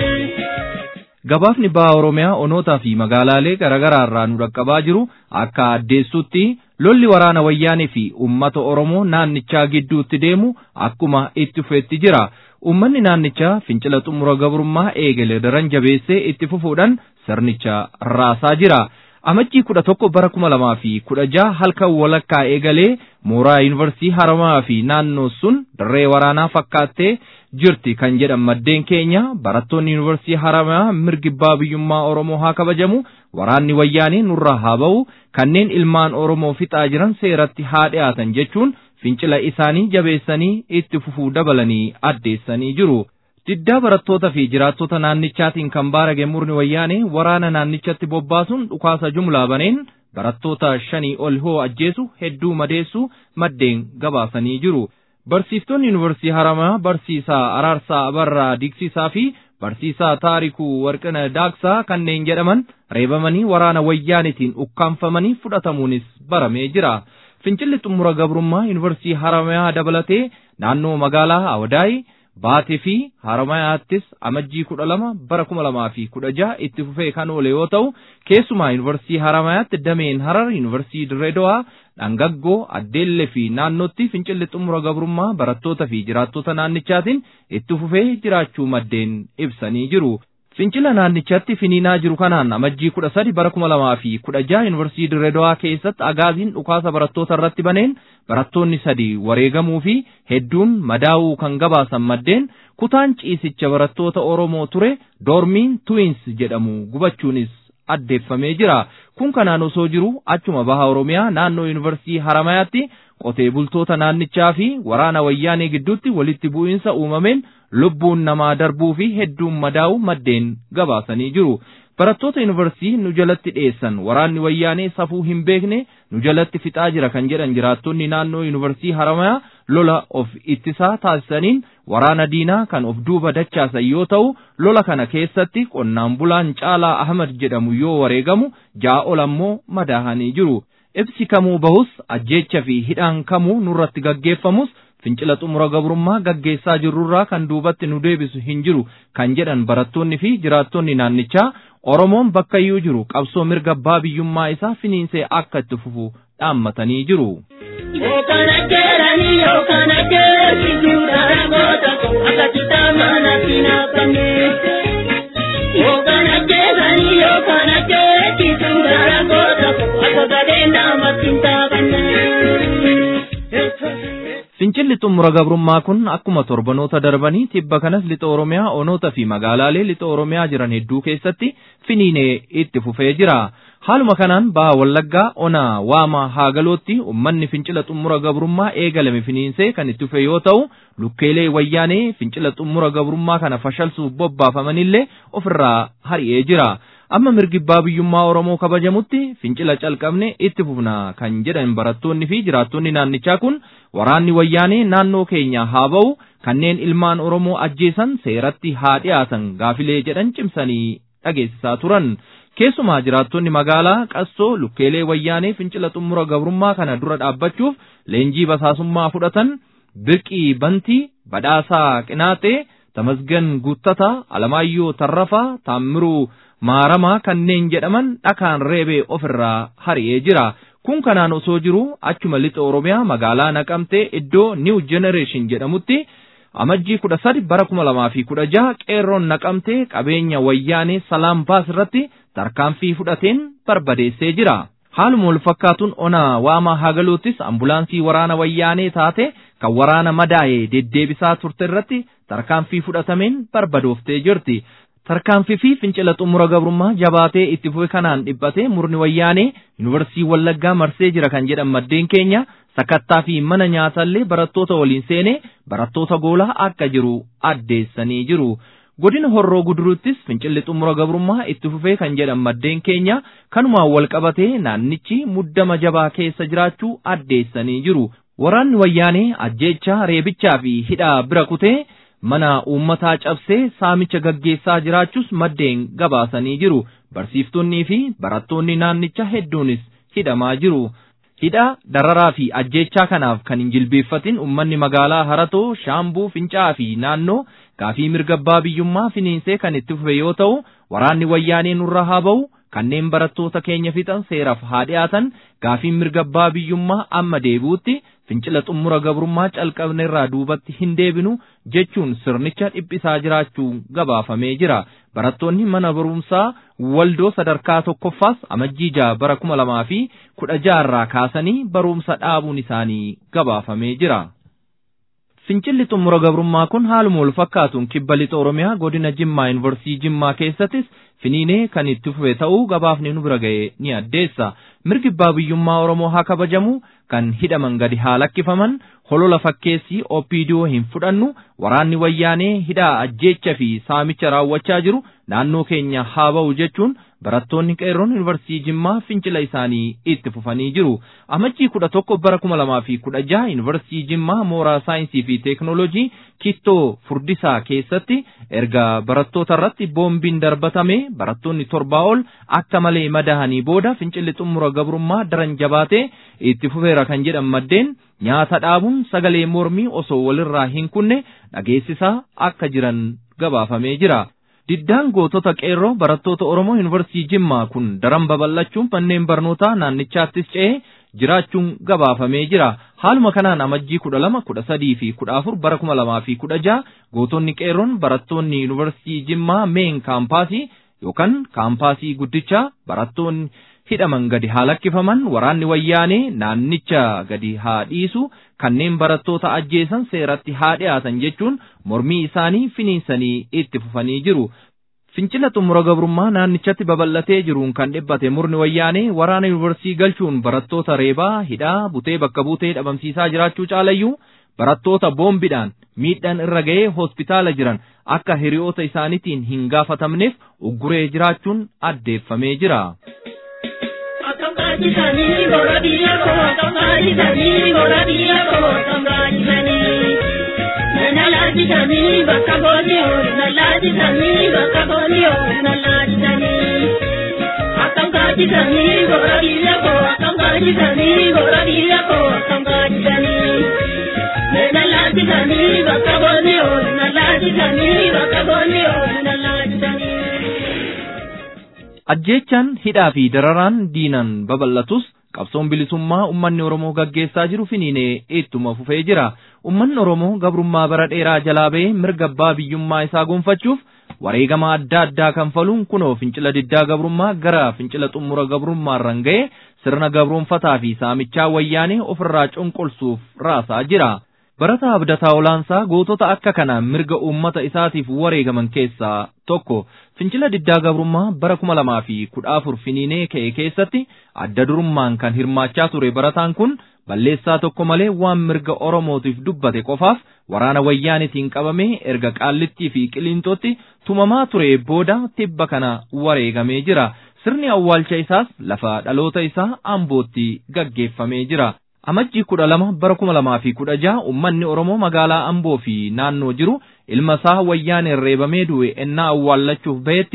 Gabaafni baha Oromiyaa onootaa fi magaalaalee garaagaraa irraa nu dhaqqabaa jiru akka addeessutti lolli waraana wayyaanee fi uummata Oromoo naannichaa gidduutti deemu akkuma itti fufeetti jira. Uummanni naannichaa fincila xumura gabrummaa eegale daran jabeessee itti fufuudhaan sirnicha raasaa jira. Amajjii kudha tokko bara kuma lamaa fi kudha jaha halkan walakkaa eegalee mooraa yuunivarsiitii haramaa fi naannoo sun dirree waraanaa fakkaattee jirti kan jedhan maddeen keenya barattoonni yuunivarsiitii haramaa mirgi abbaa biyyummaa Oromoo haa kabajamu waraanni wayyaanee nurraa haa ba'u kanneen ilmaan Oromoo fixaa jiran seeratti haa dhiyaatan jechuun fincila isaanii jabeessanii itti fufuu dabalanii addeessanii jiru. Diddaa barattoota fi jiraattota naannichaatiin kan baarage murni wayyaanee waraana naannichatti bobbaasuun dhukaasa jumlaa baneen barattoota shanii ol hoo ajjeesu hedduu madeessu maddeen gabaasanii jiru. Barsiiftonni yuunivarsiitii haramaa barsiisaa Araarsaa Abarraa Diksisaa fi barsiisaa Taarikuu Warqina Daaksaa kanneen jedhaman reebamanii waraana wayyaanitiin ukkaanfamanii fudhatamuunis baramee jira. Fincilli xumura gabrummaa yuunivarsiitii haramaa dabalatee naannoo magaalaa Awadaay baatee fi haramayaattis amajjii kudha lama bara kuma lamaa fi kudha jaha itti fufee kan oole yoo ta'u keessumaa yuunivarsiitii haramayaatti dameen harar yuunivarsiitii dirreedowaa dhangaggoo addeellee fi naannootti fincilli xumura gabrummaa barattoota fi jiraattota naannichaatiin itti fufee jiraachuu maddeen ibsanii jiru. Fincila naannichatti finiinaa jiru kanaan amajjii kudha sadi bara kuma lamaa fi kudha jaha yuunivarsiitii dirreedowaa keessatti agaaziin dhukaasa barattoota irratti baneen barattoonni sadi wareegamuu fi hedduun madaa'uu kan gabaasan maddeen kutaan ciisicha barattoota Oromoo ture doormiin tuwins jedhamu gubachuunis addeeffamee jira. Kun kanaan osoo jiru achuma baha Oromiyaa naannoo yuunivarsiitii Haramayaatti qotee bultoota naannichaa fi waraana wayyaanee gidduutti walitti bu'iinsa uumameen lubbuun namaa darbuu fi hedduun madaa'u maddeen gabaasanii jiru. Barattoota yuunivarsiitii nu jalatti dhiyeessan waraanni wayyaanee safuu hin beekne nu jalatti fixaa jira kan jedhan jiraattonni naannoo yuunivarsiitii Haramayaa lola of ittisaa taasisaniin waraana diinaa kan of duuba dachaasan yoo ta'u lola kana keessatti qonnaan bulaan Caalaa Ahmad jedhamu yoo wareegamu ja'a ol ammoo madaahanii jiru. Ibsi kamuu bahus ajjeecha fi hidhaan kamuu nurratti gaggeeffamus fincila xumura gabrummaa gaggeessaa jirrurraa kan duubatti nu deebisu hin jiru kan jedhan barattoonni fi jiraattonni naannichaa Oromoon bakkayyuu jiru qabsoo mirga abbaa biyyummaa isaa finiinsee akka itti fufu dhaammatanii jiru. Yookaan ajjeeranii yookaan ajjeesisuudha goota akka kitaaba natti naqanne. Yookaan ajjeesanii yookaan ajjeesisuudha goota akka gadheen namatti hin taabanne. Fincilli xumura gabrummaa kun akkuma torbanoota darbanii tibba kanas lixa Oromiyaa onoota fi magaalaalee lixa Oromiyaa jiran hedduu keessatti finiinee itti fufee jira. Haaluma kanaan baha Wallaggaa ona waama haagalootti uummanni fincila xumura gabrummaa eegalame finiinsee kan itti fufe yoo ta'u lukkeelee wayyaanee fincila xumura gabrummaa kana fashalsuuf bobbaafamanillee ofirraa hari'ee jira. Amma mirgi abbaa biyyummaa Oromoo kabajamutti fincila calqabne itti fufna kan jedhan barattoonni fi jiraattonni naannichaa kun waraanni wayyaanee naannoo keenya haa ba'u kanneen ilmaan Oromoo ajjeesan seeratti haa dhiyaatan gaafilee jedhan cimsanii dhageessisaa turan. Keessumaa jiraattonni magaalaa qassoo lukkeelee wayyaanee fincila xumura gabrummaa kana dura dhaabbachuuf leenjii basaasummaa fudhatan birqii bantii badhaasaa qinaaxee tamasgan guuttataa alamaayyoo tarrafaa taammiruu maaramaa kanneen jedhaman dhakaan reebee ofirraa hari'ee jira. Kun kanaan osoo jiru achuma lixa Oromiyaa magaalaa naqamtee iddoo New Generation jedhamutti amajjii kudha sadi bara kuma lamaa fi kudha jaha qeerroon naqamtee qabeenya wayyaanee salaam baas irratti tarkaanfii fudhateen barbadeessee jira. Haaluma wal fakkaatuun ona waamaa hagaluuttis ambulaansii waraana wayyaanee taate kan waraana madaa'ee deddeebisaa turte irratti tarkaanfii fudhatameen barbadooftee jirti. Tarkaanfii fi fincila xumura gabrummaa jabaatee itti fufe kanaan dhiphatee murni wayyaanee yuunivarsiitii Wallaggaa marsee jira kan jedhan maddeen keenya sakattaa fi mana nyaatallee barattoota waliin seenee barattoota goolaa akka jiru addeessanii jiru. Godina horroo guduruuttis fincilli xumura gabrummaa itti fufee kan jedhan maddeen keenya kanumaan wal qabatee naannichi muddama jabaa keessa jiraachuu addeessanii jiru. Waraanni wayyaanee ajjeechaa reebichaa fi hidhaa bira kutee mana uummataa cabsee saamicha gaggeessaa jiraachuus maddeen gabaasanii jiru. Barsiiftonnii fi barattoonni naannicha hedduunis hidhamaa jiru. Hidhaa dararaa fi ajjeechaa kanaaf kan hin jilbeeffatin uummanni magaalaa Haratoo, Shaambuu, Fincaa fi naannoo gaafii mirga abbaa biyyummaa finiinsee kan itti fufe yoo ta'u, waraanni wayyaanee nurra haa ba'u, kanneen barattoota keenya fixan seeraaf haa dhiyaatan, gaafiin mirga abbaa biyyummaa amma deebi'utti fincila xumura gabrummaa calqabne irraa duubatti hin deebinu jechuun sirnicha dhiphisaa jiraachuun gabaafamee jira. Barattoonni mana barumsaa waldoo sadarkaa tokkoffaas amajjii jaha bara kuma lamaa fi kudha jaha irraa kaasanii barumsa dhaabuun isaanii gabaafamee jira. Fincilli xumura gabrummaa kun haaluma wal fakkaatuun kibba lixa Oromiyaa godina Jimmaa Yuunivarsiitii Jimmaa keessattis finiinee kan itti fufe ta'uu gabaafni nu bira ga'e ni addeessa. Mirgi abbaa biyyummaa Oromoo haa kabajamu kan hidhaman gadi haa lakkifaman holola fakkeessii OPDO hin fudhannu waraanni wayyaanee hidhaa ajjeecha fi saamicha raawwachaa jiru naannoo keenya haa ba'u jechuun barattoonni qeerroon yuunivarsiitii Jimmaa fincila isaanii itti fufanii jiru. Amajjii kudha tokko bara kuma lamaa fi kudha jaha yuunivarsiitii Jimmaa mooraa saayinsii fi teeknooloojii kittoo furdisaa keessatti erga barattoota irratti boombiin darbatame barattoonni torbaa ol akka malee madahanii booda fincilli xumura gabrummaa daran jabaatee itti fufeera kan jedhan maddeen nyaata dhaabuun sagalee mormii osoo walirraa hin kunne dhageessisaa akka jiran gabaafamee jira. Diddaan gootota qeerroo barattoota Oromoo Yuunivarsiitii Jimmaa kun daran babal'achuun manneen barnootaa naannichaattis ce'ee jiraachuun gabaafamee jira. Haaluma kanaan amajjii kudha lama, kudha sadii fi kudha afur bara kuma lamaa fi kudha jaha gootonni qeerroon barattoonni Yuunivarsiitii Jimmaa meen kaampaasii yookaan kaampaasii guddichaa barattoonni hidhaman gadi haa lakkifaman waraanni wayyaanee naannicha gadi haa dhiisu kanneen barattoota ajjeesan seeratti haa dhiyaatan jechuun mormii isaanii finiinsanii itti fufanii jiru. Fincila xumura gabrummaa naannichatti babal'atee jiruun kan dhibbate murni wayyaanee waraana yuunivarsiitii galchuun barattoota reebaa hidhaa butee bakka buutee dhabamsiisaa jiraachuu caalayyuu barattoota boombiidhaan miidhaan irra ga'ee hospitaala jiran akka hiriyoota isaaniitiin hin gaafatamneef ugguree jiraachuun addeeffamee jira. Kambaajisanii gora biyya koo kambaajisanii gora biyya koo kambaajisanii. Nalaajisanii bakka booniyoo nalaajisanii bakka booniyoo nalaajisanii. Kambaajisanii gora biyya koo kambaajisanii gora biyya koo kambaajisanii. Nalaajisanii bakka booniyoo nalaajisanii bakka booniyoo nalaajisanii. Ajjeechaan hidhaa fi dararaan diinan babal'atus qabsoon bilisummaa ummanni Oromoo gaggeessaa jiru finiinee ittuma fufee jira. Ummanni Oromoo gabrummaa bara dheeraa jalaa ba'ee mirga abbaa biyyummaa isaa gonfachuuf wareegama adda addaa kanfaluun kunoo fincila diddaa gabrummaa gara fincila xumura gabrummaarran ga'ee sirna gabroonfataa fi saamichaa wayyaanee ofirraa cunqursuuf raasaa jira. Barataa abdataa olaansaa gootota akka kanaan mirga uummata isaatiif wareegaman keessaa tokko fincila diddaa gabrummaa bara kuma lamaa fi kudha afur finiinee ka'e keessatti adda durummaan kan hirmaachaa ture barataan kun balleessaa tokko malee waan mirga oromootiif dubbate qofaaf waraana wayyaanitiin qabamee erga qaallittii fi qiliintootti tumamaa ture booda tibba kana wareegamee jira sirni awwaalcha isaas lafa dhaloota isaa ambootti gaggeeffamee jira. Amajjii kudha lama bara kuma lamaa fi kudha jaha uummanni Oromoo magaalaa Amboo fi naannoo jiru ilma isaa wayyaaneen reebamee du'e ennaa awwaallachuuf bahetti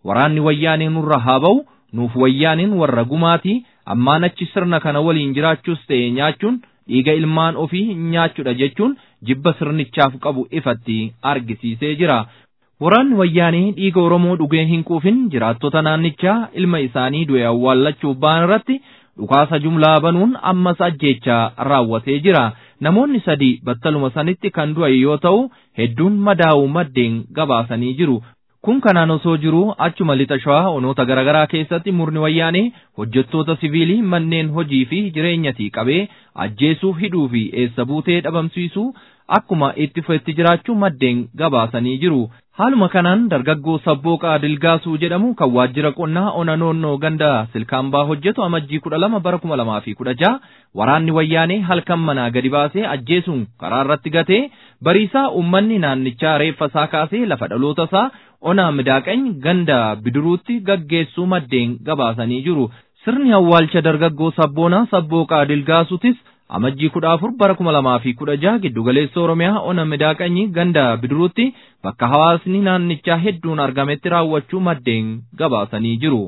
waraanni wayyaanee nurra haa ba'u nuuf wayyaaniin warra gumaati ammaan achi sirna kana waliin jiraachuus ta'e nyaachuun dhiiga ilmaan ofii nyaachuudha jechuun jibba sirnichaaf qabu ifatti argisiisee jira. Waraanni wayyaanee dhiiga Oromoo dhugee hin quufin jiraattota naannichaa ilma isaanii du'e awwaallachuuf ba'an irratti dhukaasa jumlaa banuun ammas ajjeechaa raawwatee jira. Namoonni sadii battaluma sanitti kan du'an yoo ta'u hedduun madaa'uu maddeen gabaasanii jiru. Kun kanaan osoo jiru achuma lixa shawaa onoota garaagaraa keessatti murni wayyaanee hojjettoota siviilii manneen hojii fi jireenyatii qabee ajjeesuu hidhuu fi eessa buutee dhabamsiisuu akkuma itti fufetti jiraachuu maddeen gabaasanii jiru. Haaluma kanaan dargaggoo sabbooqaa dilgaasuu jedhamu kan waajjira qonnaa ona noonnoo ganda silkaambaa hojjetu amajjii kudha lama bara kuma lamaa fi kudha jaha waraanni wayyaanee halkan manaa gadi baasee ajjeesuun karaa irratti gatee bariisaa uummanni naannichaa reeffa isaa kaasee lafa dhaloota isaa ona midaaqany ganda bidiruutti gaggeessuu maddeen gabaasanii jiru. Sirni awwaalcha dargaggoo sabboonaa sabbooqaa dilgaasuutis amajjii kudha afur bara kuma lamaa fi kudha jaha giddugaleessa oromiyaa ona midaaqanyi ganda bidiruutti bakka hawaasni naannichaa hedduun argametti raawwachuu maddeen gabaasanii jiru.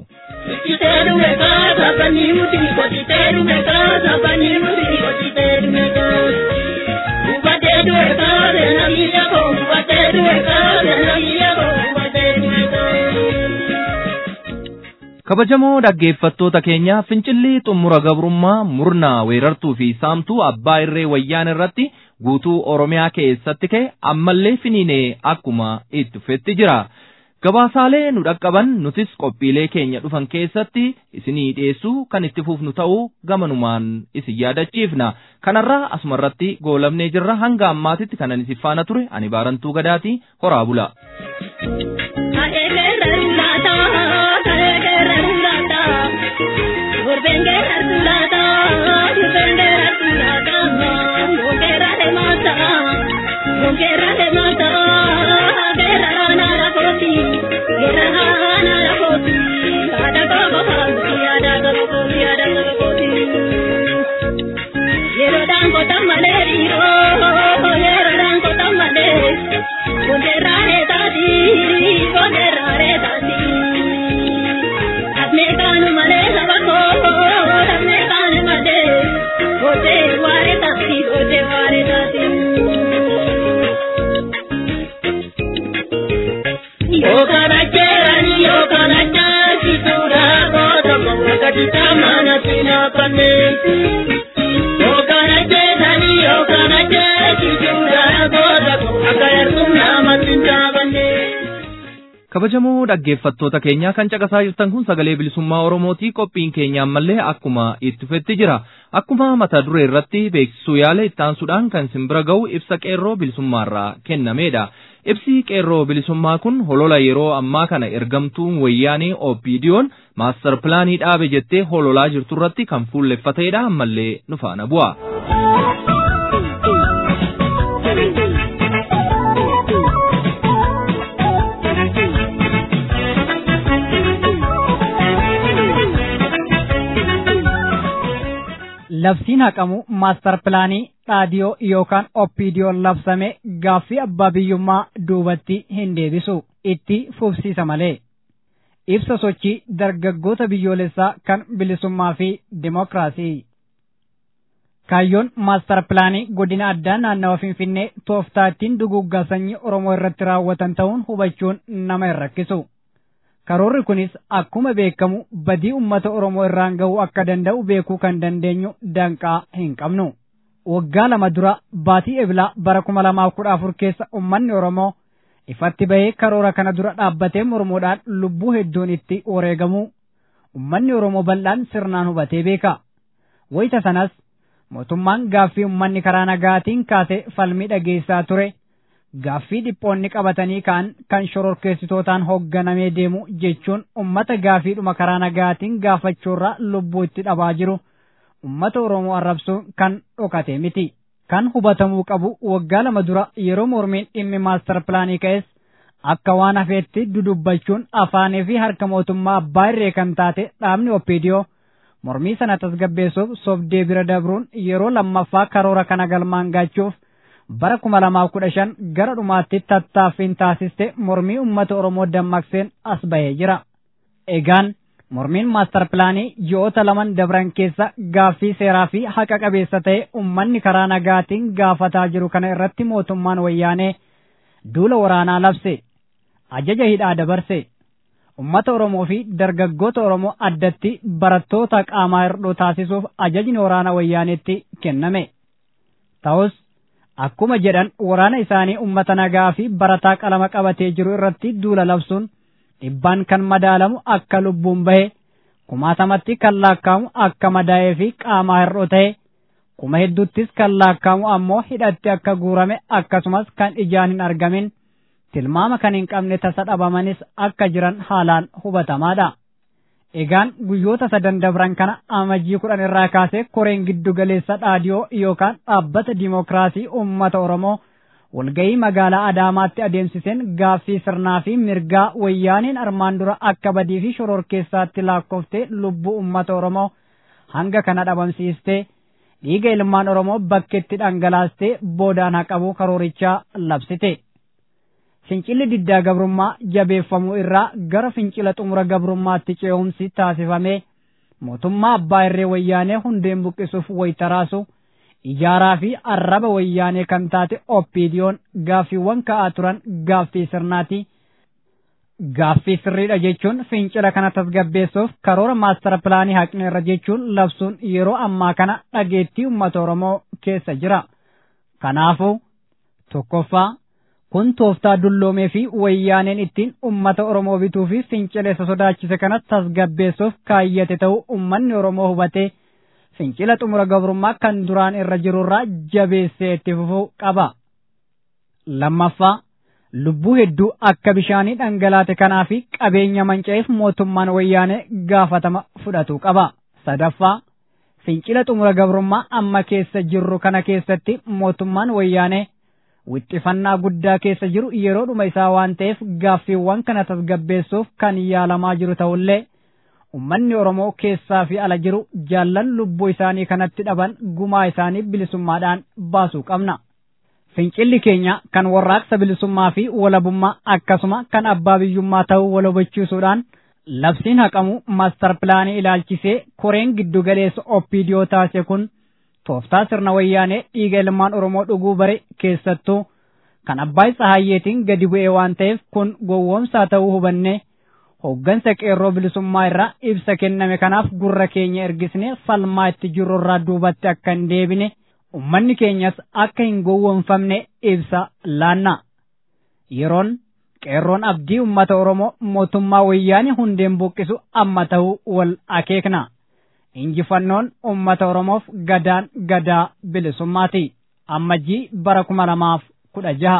kabajamoo dhaggeeffattoota keenya fincilli xumura gabrummaa murnaa weerartuu fi saamtuu abbaa irree wayyaan irratti guutuu oromiyaa keessatti ka'e ammallee finiinee akkuma itti fufetti jira. Gabaasaalee nu dhaqqaban nutis qophiilee keenya dhufan keessatti isinii dhiyeessuu kan itti fufnu ta'uu gamanumaan isin yaadachiifna. Kanarraa asumarratti goolabnee jirra hanga ammaatitti kanan isin faana ture ani baarantuu gadaati horaa bula. kabajamoo dhaggeeffattoota keenyaa kan caqasaa jirtan kun sagalee bilisummaa oromootii qophiin keenya ammallee akkuma itti fufetti jira akkuma mata duree irratti beeksisuu yaale ittaansuudhaan kan simbira ga'u ibsa qeerroo bilisummaarraa kennameedha ibsi qeerroo bilisummaa kun holola yeroo ammaa kana ergamtuun wayyaanee opiidiyoon maastar pilaanii dhaabe jettee hololaa jirtu irratti kan fuulleffateedha ammallee nu faana bu'a. labsiin haqamu maastar pilaanii dhaadiyoo yookaan oppiidiyoon labsame gaaffii abbaa biyyummaa duubatti hin deebisu itti fufsiisa malee. Ibsa sochii dargaggoota biyyoolessaa kan bilisummaa fi dimokiraasii. Kaayyoon maastar pilaanii godina addaa naannawa Finfinnee tooftaa ittiin duguuggaa sanyii Oromoo irratti raawwatan ta'uun hubachuun nama hin rakkisu. Karoorri kunis akkuma beekamu badii uummata Oromoo irraan ga'uu akka danda'u beekuu kan dandeenyu danqaa hin qabnu. Waggaa lama dura baatii ebilaa bara kuma lamaaf kudha afur keessa uummanni Oromoo ifatti bahee karoora kana dura dhaabbatee mormuudhaan lubbuu hedduun itti wareegamu uummanni Oromoo bal'aan sirnaan hubatee beeka. Wayita sanas mootummaan gaaffii uummanni karaa nagaatiin kaasee falmii dhageessaa ture. Gaaffii dhiphoonni qabatanii ka'an kan shororkeessitootaan hoogganamee deemu jechuun ummata gaaffiidhuma karaa nagaatiin gaafachuurraa lubbuu itti dhabaa jiru ummata Oromoo arrabsuun kan dhokate miti. Kan hubatamuu qabu waggaa lama dura yeroo mormiin dhimmi maastar pilaanii ka'es akka waan hafeetti dudubbachuun afaanii fi harka mootummaa abbaa irree kan taate dhaabni oppiidiyoo mormii sana tasgabbeessuuf sobdee bira dabruun yeroo lammaffaa karoora kana galmaan gaachuuf bara kuma lamaaf kudha shan gara dhumaatti tattaaffiin taasiste mormii uummata Oromoo dammaqseen as bahee jira. Egaan mormiin maastar pilaanii ji'oota laman dabran keessa gaaffii seeraa fi haqa qabeessa ta'e uummanni karaa nagaatiin gaafataa jiru kana irratti mootummaan wayyaanee duula waraanaa labse ajaja hidhaa dabarse ummata Oromoo fi dargaggoota Oromoo addatti barattoota qaamaa hir'uu taasisuuf ajajni waraana wayyaaneetti kenname. Ta'us akkuma jedhan waraana isaanii ummata nagaa fi barataa qalama qabatee jiru irratti duula labsuun dhibbaan kan madaalamu akka lubbuun bahe kumaatamatti kan laakkaamu akka madaa'ee fi qaamaa hir'uu ta'e kuma hedduuttis kan laakkaamu ammoo hidhatti akka guurame akkasumas kan ijaan hin argamin tilmaama kan hin qabne tasa dhabamanis akka jiran haalaan hubatamaadha. Egaan guyyoota sadan dabran kana amajjii kudhan irraa kaasee koreen giddu galeessa dhaadiyoo yookaan dhaabbata dimookiraasii uummata Oromoo walgahii magaalaa Adaamaatti adeemsiseen gaaffii sirnaa fi mirgaa wayyaaniin armaan dura akka badii fi shororkeessaatti lakkoftee lubbuu uummata Oromoo hanga kana dhabamsiistee dhiiga ilmaan Oromoo bakkeetti dhangalaastee boodaan haqabuu karoorichaa labsite. Fincilli diddaa gabrummaa jabeeffamuu irraa gara fincila xumura gabrummaatti ce'umsi taasifamee mootummaa abbaa irree wayyaanee hundeen buqqisuuf waytaraasu ijaaraa fi arraba wayyaanee kan taate oppiidiyoon gaaffiiwwan ka'aa turan gaaffii sirnaati. Gaaffii sirriidha jechuun fincila kana tasgabbeessuuf karoora maastara pilaanii haqne irra jechuun labsuun yeroo ammaa kana dhageettii uummata Oromoo keessa jira. Kanaafuu tokkoffaa kun tooftaa dulloomee fi wayyaaneen ittiin ummata Oromoo bituu fi fincileessa sodaachise kana tasgabbeessuuf kaayyate ta'uu ummanni Oromoo hubatee fincila xumura gabrummaa kan duraan irra jirurraa jabeessee itti fufuu qaba. Lammaffaa lubbuu hedduu akka bishaanii dhangalaate kanaa fi qabeenya manca'eef mootummaan wayyaanee gaafatama fudhachuu qaba. Sadaffaa fincila xumura gabrummaa amma keessa jirru kana keessatti mootummaan wayyaanee wixxifannaa guddaa keessa jiru yeroodhuma isaa waan ta'eef gaaffiiwwan kana tasgabbeessuuf kan yaalamaa jiru ta'ullee ummanni Oromoo keessaa fi ala jiru jaallan lubbuu isaanii kanatti dhaban gumaa isaanii bilisummaadhaan baasuu qabna. Fincilli keenya kan warraaqsa bilisummaa fi walabummaa akkasuma kan abbaa biyyummaa ta'uu wal hubachiisuudhaan labsiin haqamu maastar pilaanii ilaalchisee koreen giddu galeessa oppiidiyoo taasise kun tooftaa sirna wayyaanee dhiiga ilmaan Oromoo dhuguu bare keessattuu kan abbaa Tsahayyeetiin gadi bu'ee waan ta'eef kun gowwoomsaa ta'uu hubannee hooggansa qeerroo bilisummaa irraa ibsa kenname kanaaf gurra keenya ergisne falmaa itti jirru irraa duubatti akka hin deebine ummanni keenyas akka hin gowwoomfamne ibsa laanna. Yeroon qeerroon abdii ummata Oromoo mootummaa wayyaanii hundeen buqqisu amma ta'uu wal akeekna. injifannoon ummata Oromoof gadaan gadaa bilisummaati. Ammajjii bara kuma lamaaf kudha jaha.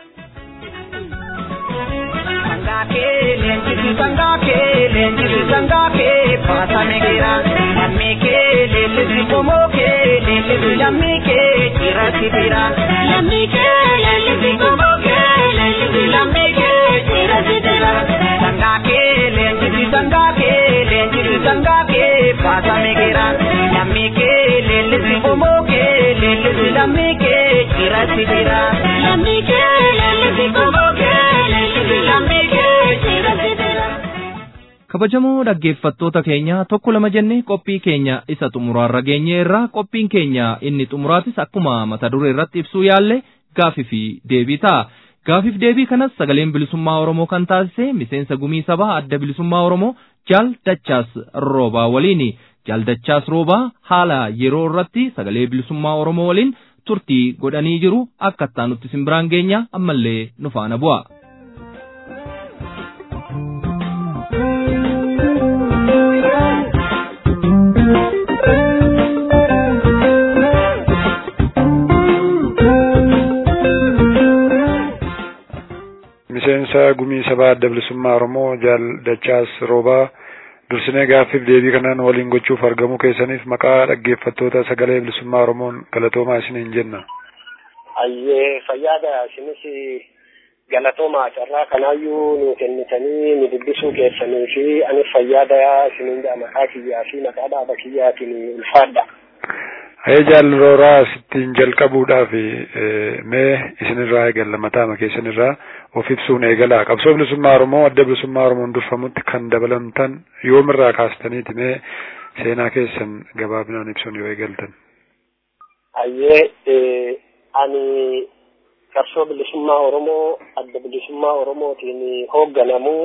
Leenjisi sangaa kee leenjisi sangaa kee baasame gira lammii kee leellisi qomoo kee leellisi lammii kee cirratti bira. Lammii kee leellisi qomoo kee leellisi lammii kee cirratti bira. Sangaa kee leenjisi sangaa kee leenjisi sangaa kee baasame gira lammii kee leellisi qomoo kee leellisi lammii kee cirratti bira. Lammii kee leellisi qomoo kee leellisi lammii kee. kabajamoo dhaggeeffattoota keenya tokko lama jenne qophii keenya isa xumuraarra geenye irraa qophiin keenya inni xumuraatis akkuma mata duree irratti ibsuu yaalle gaafii fi deebii ta'a. Gaafiif deebii kanas sagaleen bilisummaa Oromoo kan taasise miseensa gumii sabaa adda bilisummaa Oromoo Jaal Dachaas Roobaa waliini. Jaal Dachaas Roobaa haala yeroo irratti sagalee bilisummaa Oromoo waliin turtii godhanii jiru akka itti nutti simbiraan geenya ammallee nu faana bu'a. miseensa gumii sabaa adda bilisummaa Oromoo Jaal Dachaas Roobaa dursinee gaaffiif deebii kanaan waliin gochuuf argamuu keessaniif maqaa dhaggeeffattoota sagalee bilisummaa Oromoon galatoomaa isiniin jenna. Ayyee fayyaada isinis galatoomaa carraa kanaayyuu nu kennitanii nu dubbisuu keessanii fi anis fayyaada isiniin maqaa kiyyaa fi maqaa dhaaba kiyyaatiin ulfaadha. Hayee jaallarooraa sittiin jalqabuudhaaf mee isinirraa eegalla mataama keessanirraa of ibsuun eegalaa qabsoo bilisummaa Oromoo adda bilisummaa Oromoon durfamutti kan dabalamtan yoomirraa kaastaniiti mee seenaa keessan gabaabinaan ibsuun yoo eegaltan. Hayyee ani qabsoo bilisummaa Oromoo adda bilisummaa Oromootiin hoogganamuu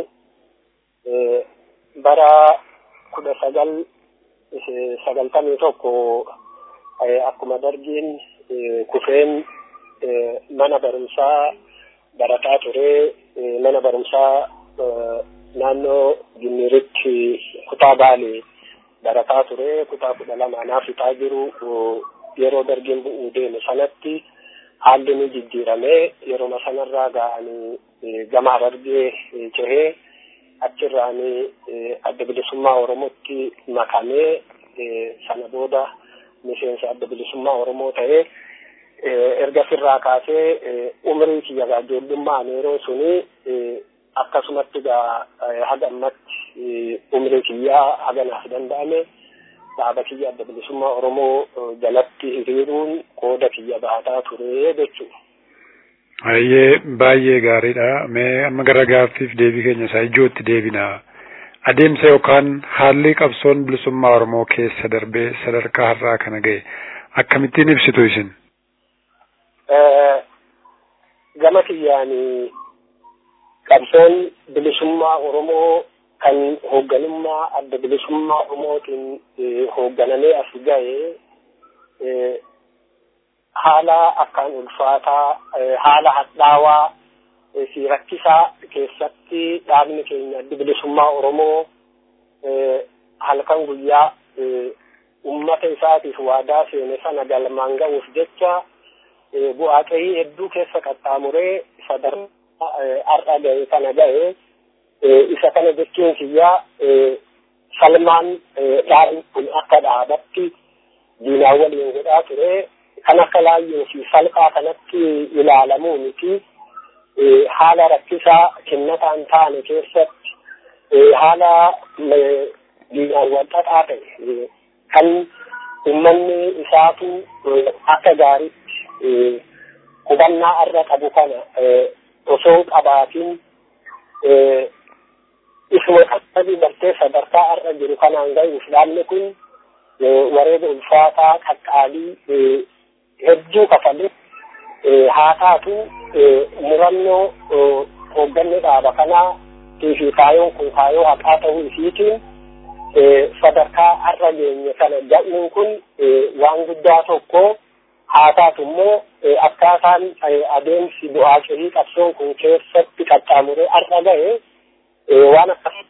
bara kudha sagal sagaltamii tokko akkuma dargiin kufeen mana barumsaa barataa ture mana barumsaa naannoo Gimmiritti kutaa Baalee barataa ture kutaa kudha lamaanaa fixaa jiru yeroo dargiin bu'uu deeme sanatti haalli ni jijjiiramee yeroo sanarraa ga'anii gama Harargee cehee achirraanii adda bilisummaa Oromootti makamee sana booda miseensa adda bilisummaa Oromoo ta'ee erga sirraa kaasee umrii kiyya ijoollummaan yeroo suni akkasumatti gaa haga ammatti umrii kiyyaa haga naaf danda'ame dhaaba kiyya adda bilisummaa Oromoo jalatti hiriiruun qooda kiyya baataa ture jechuudha. Baay'ee baay'ee gaariidha. Mee amma gara gaaffiif deebii keenya isaa ijootti deebina. Adeemsa yookaan haalli qabsoon bilisummaa Oromoo keessa darbee sadarkaa har'aa kana ga'e akkamittiin ibsitu isin? Gama kiyyaanii qabsoon bilisummaa Oromoo kan hoogganummaa adda bilisummaa Oromootiin hoogganamee as ga'e haala akkaan ulfaataa haala hadhaawaa fi rakkisaa keessatti dhaabni keenya adda bilisummaa Oromoo halkan guyyaa ummata isaatiif waadaa seene sana galmaan ga'uuf jecha bu'aa qe'ii hedduu keessa qaxxaamuree sadarkaa har'a ga'e kana ga'e isa kana jechuun kiyyaa salmaan dhaabni kun akka dhaabatti diinaa waliin godhaa ture kan akka laayyoo fi salphaa kanatti ilaalamuu miti haala rakkisaa kennataan taane keessatti haala diinaan wal xaxaa ta'e kan ummanni isaatu akka gaariitti hubannaa irra qabu kana osoo qabaatiin isuma qaqqabii bartee sadarkaa irra jiru kanaan ga'uuf dhaabni kun wareega ulfaataa qaqqaalii hedduu kafalee haa taatu murannoo hoogganni dhaaba kanaa fi kaayoon kun kaayoo haqaa ta'uu isiitiin sadarkaa har'a geenye kana ga'uun kun waan guddaa tokko haa taatu immoo akkaataan adeemsi bu'aa qe'ii qabsoon kun keessatti qaxxaamuree har'a ga'e waan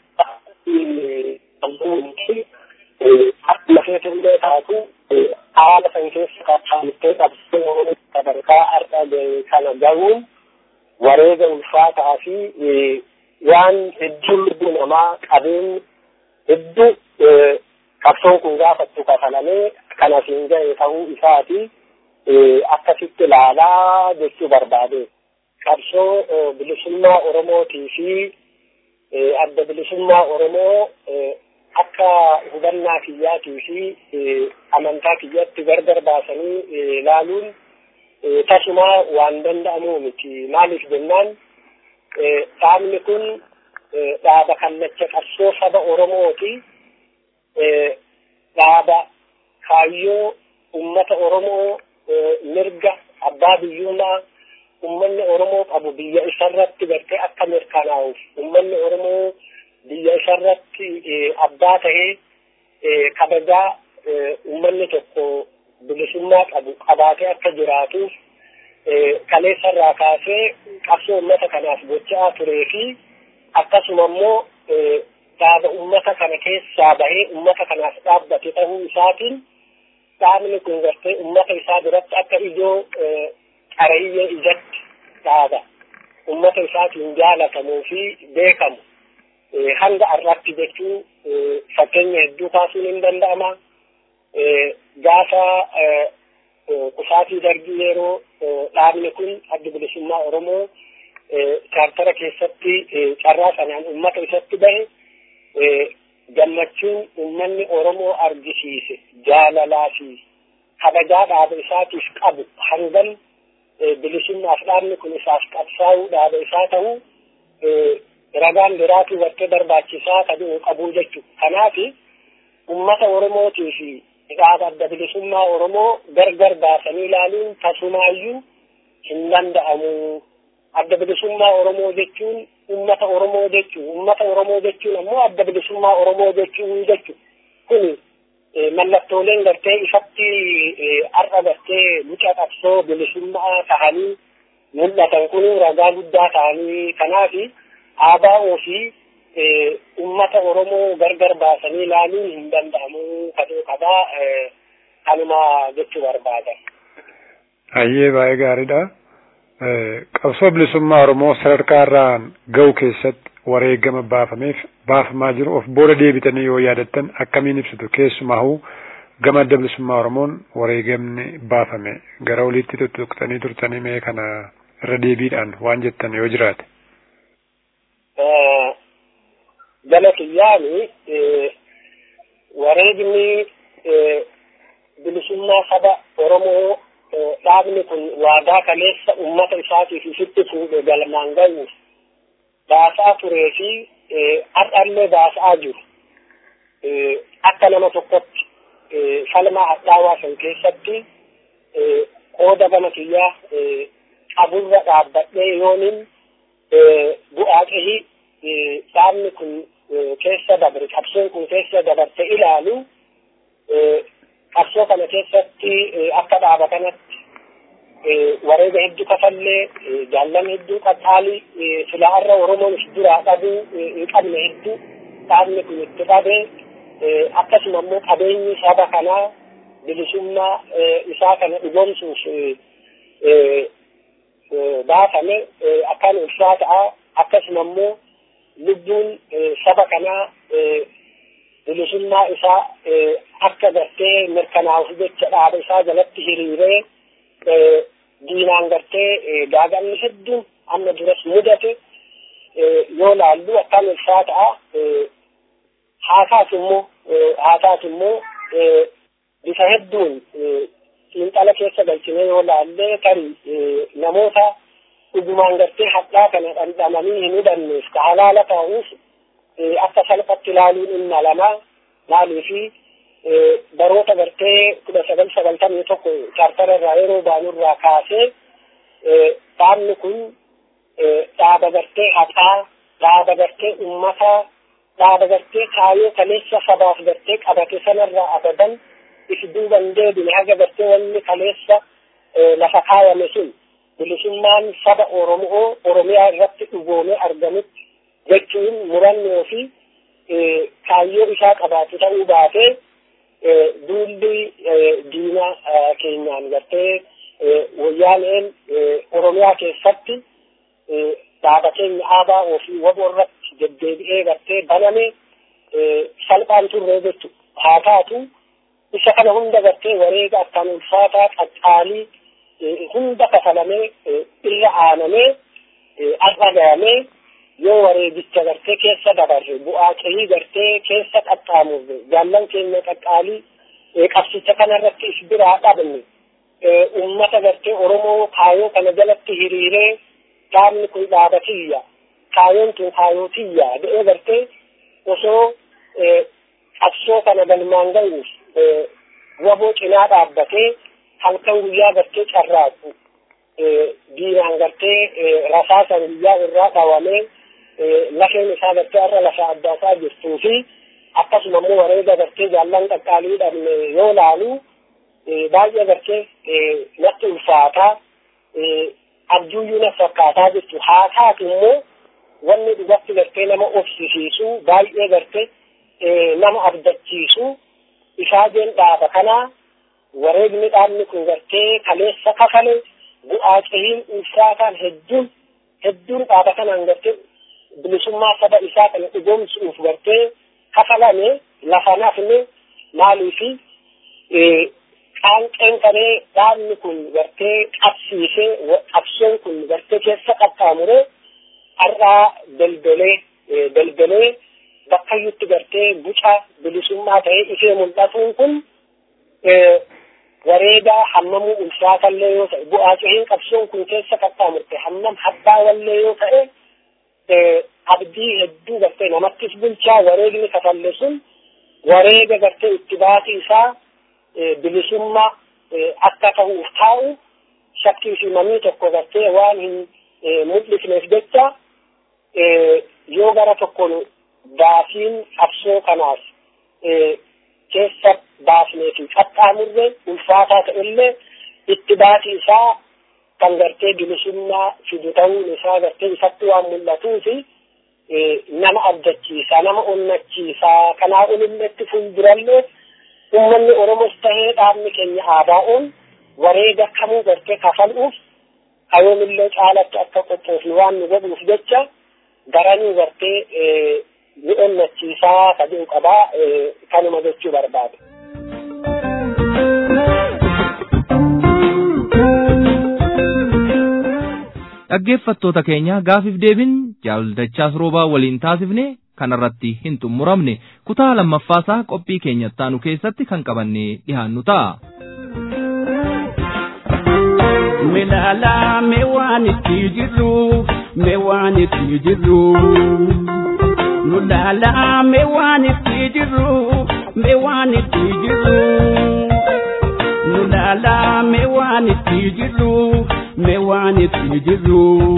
akkasii akkuma feetillee taatu haala san keessa qaxxaamurtee qabsoon sadarkaa har'a ga'e kana ga'uun wareega ulfaataa fi waan hedduu lubbuu namaa qabeen hedduu qabsoon kun gaafattu kafalamee kan asiin ga'e ta'uu isaati akkasitti ilaalaa jechuu barbaade. Qabsoo bilisummaa Oromootii fi adda bilisummaa Oromoo akka hubannaa kiyyaatii fi amantaa kiyyatti gargar baasanii ilaaluun tasumaa waan danda'amu miti. Maaliif jennaan dhaabni kun dhaaba kallacha qabsoo saba Oromooti. Dhaaba kaayyoo ummata Oromoo mirga abbaa biyyummaa ummanni Oromoo qabu biyya isarratti gartee akka mirkanaa'uuf ummanni Oromoo biyya isarratti abbaa ta'ee kabajaa ummanni tokko bilisummaa qabu qabaatee akka jiraatuuf kaleessarraa kaasee qabsoo ummata kanaaf gochaa turee fi akkasuma immoo dhaaba ummata kana keessaa bahee ummata kanaaf dhaabbate ta'uu isaatiin dhaabni kun gartee ummata isaa biratti akka ijoo qareeyyee ijatti dhaaba ummata isaatiin jaalatamuu fi beekamu hanga har'aatti jechuu fakkeenya hedduu kaasuun hin danda'ama. Gaafa qusaatii darbii yeroo dhaabni kun adda bilisummaa Oromoo chaartara keessatti carraa sanaan ummata isatti bahe gammachuun ummanni Oromoo argisiise jaalalaa fi kabajaa dhaaba isaatiif qabu hangam bilisummaaf dhaabni kun isaaf qabsaa'uu dhaaba isaa ta'uu ragaan biraatu gartee barbaachisaa kaduu qabuu jechuudha. Kanaaf uummata Oromootii fi dhaaba adda bilisummaa Oromoo gargar baasanii ilaaluun tasumaayyuu hin danda'amu. Adda bilisummaa Oromoo jechuun uummata Oromoo jechuun uummata Oromoo jechuun ammoo adda bilisummaa Oromoo jechuun jechuudha. Kuni mallattooleen gartee ifatti har'a gartee muca qabsoo bilisummaa tahanii mul'atan kun ragaa guddaa ta'anii kanaafi aadaa ofii ummata Oromoo gargar baasanii ilaaluun hin danda'amu kaduu qabaa kanuma jechuu barbaadan. Hayyee baay'ee gaariidha. Qabsoo bilisummaa Oromoo sadarkaa irraan ga'u keessatti wareegama baafameef baafamaa jiru of booda deebitanii yoo yaadattan akkamiin ibsitu keessumaahuu gama adda bilisummaa Oromoon wareegamni baafame gara oliitti tuttuqxanii turtanii mee kana irra deebiidhaan waan jettan yoo jiraate. Gala kiyyaani wareegni bilisummaa saba Oromoo dhaabni kun waadaa kaleessa uummata isaatiif isitti fuudhe galmaan ga'uuf baasaa turee fi har'allee baasaa jiru. Akka nama tokkotti falmaa hadhaawaa san keessatti qooda gama kiyyaa qaburra dhaabbadhee yoonin bu'aa qehi dhaabni kun keessa dabre qabsoon kun keessa dabarte ilaalu qabsoo kana keessatti akka dhaaba kanatti wareega hedduu kafallee jaallan hedduu qaxxaalii filaarra oromoon if duraa dhabuu hin qabne hedduu dhaabni kun itti dhabe akkasuma immoo qabeenyi saba kanaa bilisummaa isaa kana dhugoomsuuf baafame akkaan ulfaa ta'a akkasuma immoo lubbuun saba kanaa bilisummaa isaa akka gartee mirkanaa'uuf jecha dhaaba isaa jalatti hiriiree diinaan gartee gaagamni hedduun amma duras mudate yoo laallu akkaan ulfaa ta'a haa taatu immoo haa taatu immoo bifa hedduun xiinxala keessa galchine yoo laallee tarii namoota dhugumaan gartee hadhaa kana dhandhamanii hin hudhanneef ka halaala ta'uuf akka salphatti ilaaluun dhimma lama maaliifi baroota gartee kudha sagal sagaltamii tokko chaartara irraa yeroo baanurraa kaasee dhaabni kun dhaaba gartee haqaa dhaaba gartee ummataa dhaaba gartee kaayoo kaleessa sabaaf gartee qabate sanarraa abadan if duuban deebine haga gartee wanni kaleessa lafa kaayame sun bilisummaan saba Oromoo Oromiyaa irratti dhugoomee argamutti jechuun murannoo fi kaayyoo isaa qabaatu ta'uu baatee duulli diina keenyaan gartee wayyaaneen Oromiyaa keessatti dhaaba keenya aadaa ofii waboo irratti deddeebi'ee gartee baname salphaan turree jechu haa taatu isa kana hunda gartee wareega akkaan ulfaataa qaqqaalii hunda kafalamee irra aanamee har'a ga'amee yoo wareegicha gartee keessa dabarre bu'aa qe'ii gartee keessa qaxxaamurre jaallan keenya qaqqaalii qabsicha kanarratti is biraa dhabne ummata gartee Oromoo kaayoo kana jalatti hiriiree dhaabni kun dhaaba tiyya kaayoon tun kaayoo tiyya jedhee gartee osoo qabsoo kana galmaan ga'uuf waboo cinaa dhaabbatee halkan guyyaa gartee carraaqu diinaan gartee rasaasan guyyaa irraa dhawamee lafeen isaa gartee irra lafa addaasaa jirtuu fi akkasuma immoo wareega gartee jaallan qaqqaalii dhabne yoo laalu baay'ee gartee natti ulfaataa abjuuyyuu na fakkaataa jechu haa taatu immoo wanni dhugatti gartee nama obsisiisu baay'ee gartee nama abdachiisu isaajeen dhaaba kanaa wareegni dhaabni kun gartee kaleessa kafale bu'aa qahiin ulfaataan hedduun hedduun dhaaba kanaan gartee bilisummaa saba isaa kana dhugoomsuuf gartee kafalame lafa nafne maaliifi qaanqeen kanee dhaabni kun gartee qabsiisee qabsoon kun gartee keessa qaxxaamure har'aa daldalee daldalee bakkayyutti gartee guca bilisummaa ta'ee ifee mul'atuun kun wareegaa hammamuu ulfaatallee yoo ta'e bu'aa cehiin qabsoon kun keessa qaxxaamurte hammam hadhaawallee yoo ta'e abdii hedduu gartee namattis bulchaa wareegni kafalle sun wareega gartee itti baasii isaa bilisummaa akka ta'uuf taa'u shakkii fi mamii tokko gartee waan hin mul'ifneef jecha yoo gara tokkoon baasiin qabsoo kanaaf keessa baasnee fi qaxxaamurre ulfaataa ta'ellee itti baasii isaa kan gartee bilisummaa fidu ta'uun isaa gartee ifatti waan mul'atuu fi nama abdachiisa nama onnachiisa kanaa olilletti fuuldurallee ummanni oromos tahee dhaabni keenya aadaa'uun wareega kamuu gartee kafaluuf hayoomillee caalatti akka qophoofnu waan nu godhuuf jecha garanii gartee ni onnachiisaa ka jedhu qabaa kanuma jechuu barbaade. dhaggeeffattoota keenya gaafiif deebiin jaaldachaas roobaa waliin taasifne kanarratti hin xumuramne kutaa lammaffaasaa qophii keenya ittaanu keessatti kan qabannee dhihaannu ta'a. Milala me waan itti jirru me waan itti jirru. Nulala me waan itti jirru me waan itti jirru. Nulala me waan itti jirru me waan itti jirru.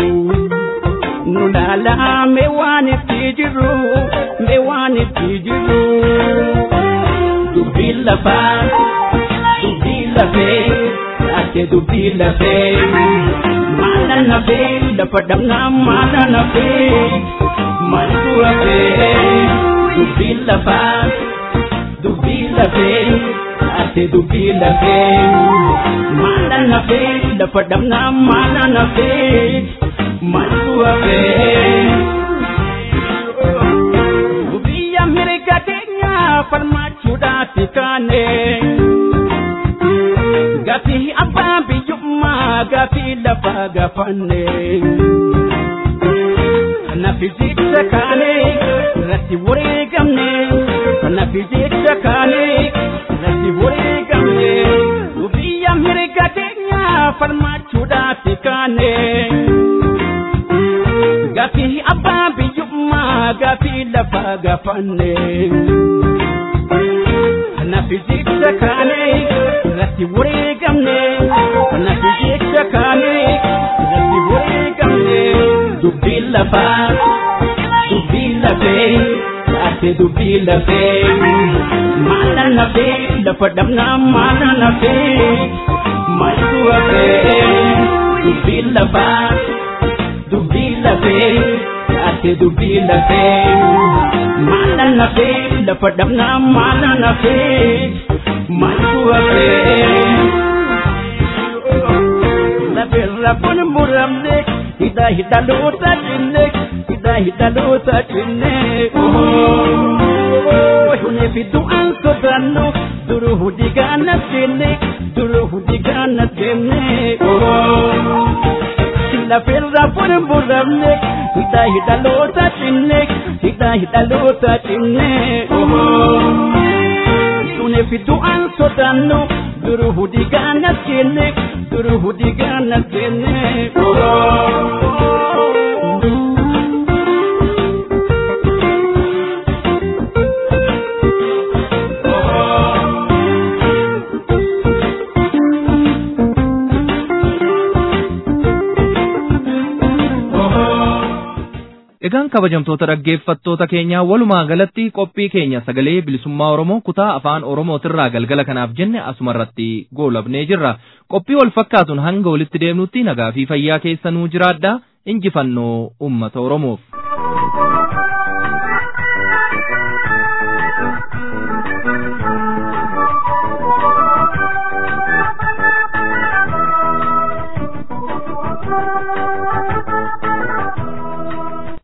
Nulala me waan itti jirru me waan itti jirru. Dubbii lafaa dubbii lafee. ate dubbii lafee maala nafee lafa dhabnaa maala nafee maaltu hafee dubbii lafaa dubbii lafee ate dubbii lafee maala nafee lafa dhabnaa maala nafee maaltu hafee. Biyya mirga keenya falmachuudhaaf kaanee. Gaafii abbaa biyyummaa gaafii lafa gaafanne. Nafi jecha kaane irratti wareegamne. Nafi jecha kaane irratti wareegamne. Biyya mirga keenya falmachuudhaaf kaane. Gaafii abbaa biyyummaa gaafii lafa gaafanne. Nafi jecha kaane irratti wareegamne. Nafi jecha kaane irratti wareegamne. Dubbii lafaa dubbii lafee taate dubbii lafee maala nafee lafa dhabnaa maala nafee maaltu hafee dubbii lafaa dubbii lafee taate dubbii lafee maala nafee lafa dhabnaa maala nafee maaltu hafee. Lafirra kun muramne hidha hidhaloota cinne hidha hidhaloota cinne. Hune fiddu an sodaannu duru hudi gaana seenne duru hudi gaana seenne. Lafirra kun muramne hidha hidhaloota cinne hidha hidhaloota cinne. Hune fiddu an sodaannu duru hudi gaana seenne duru hudi gaana seenne. Egaan kabajamtoota dhaggeeffattoota keenyaa walumaa galatti qophii keenya sagalee bilisummaa Oromoo kutaa afaan Oromootirraa galgala kanaaf jenne asumarratti goolabnee jirra. Qophii wal fakkaatuun hanga walitti deemnutti nagaa fi fayyaa keessanuu jiraadhaa injifannoo uummata Oromoof.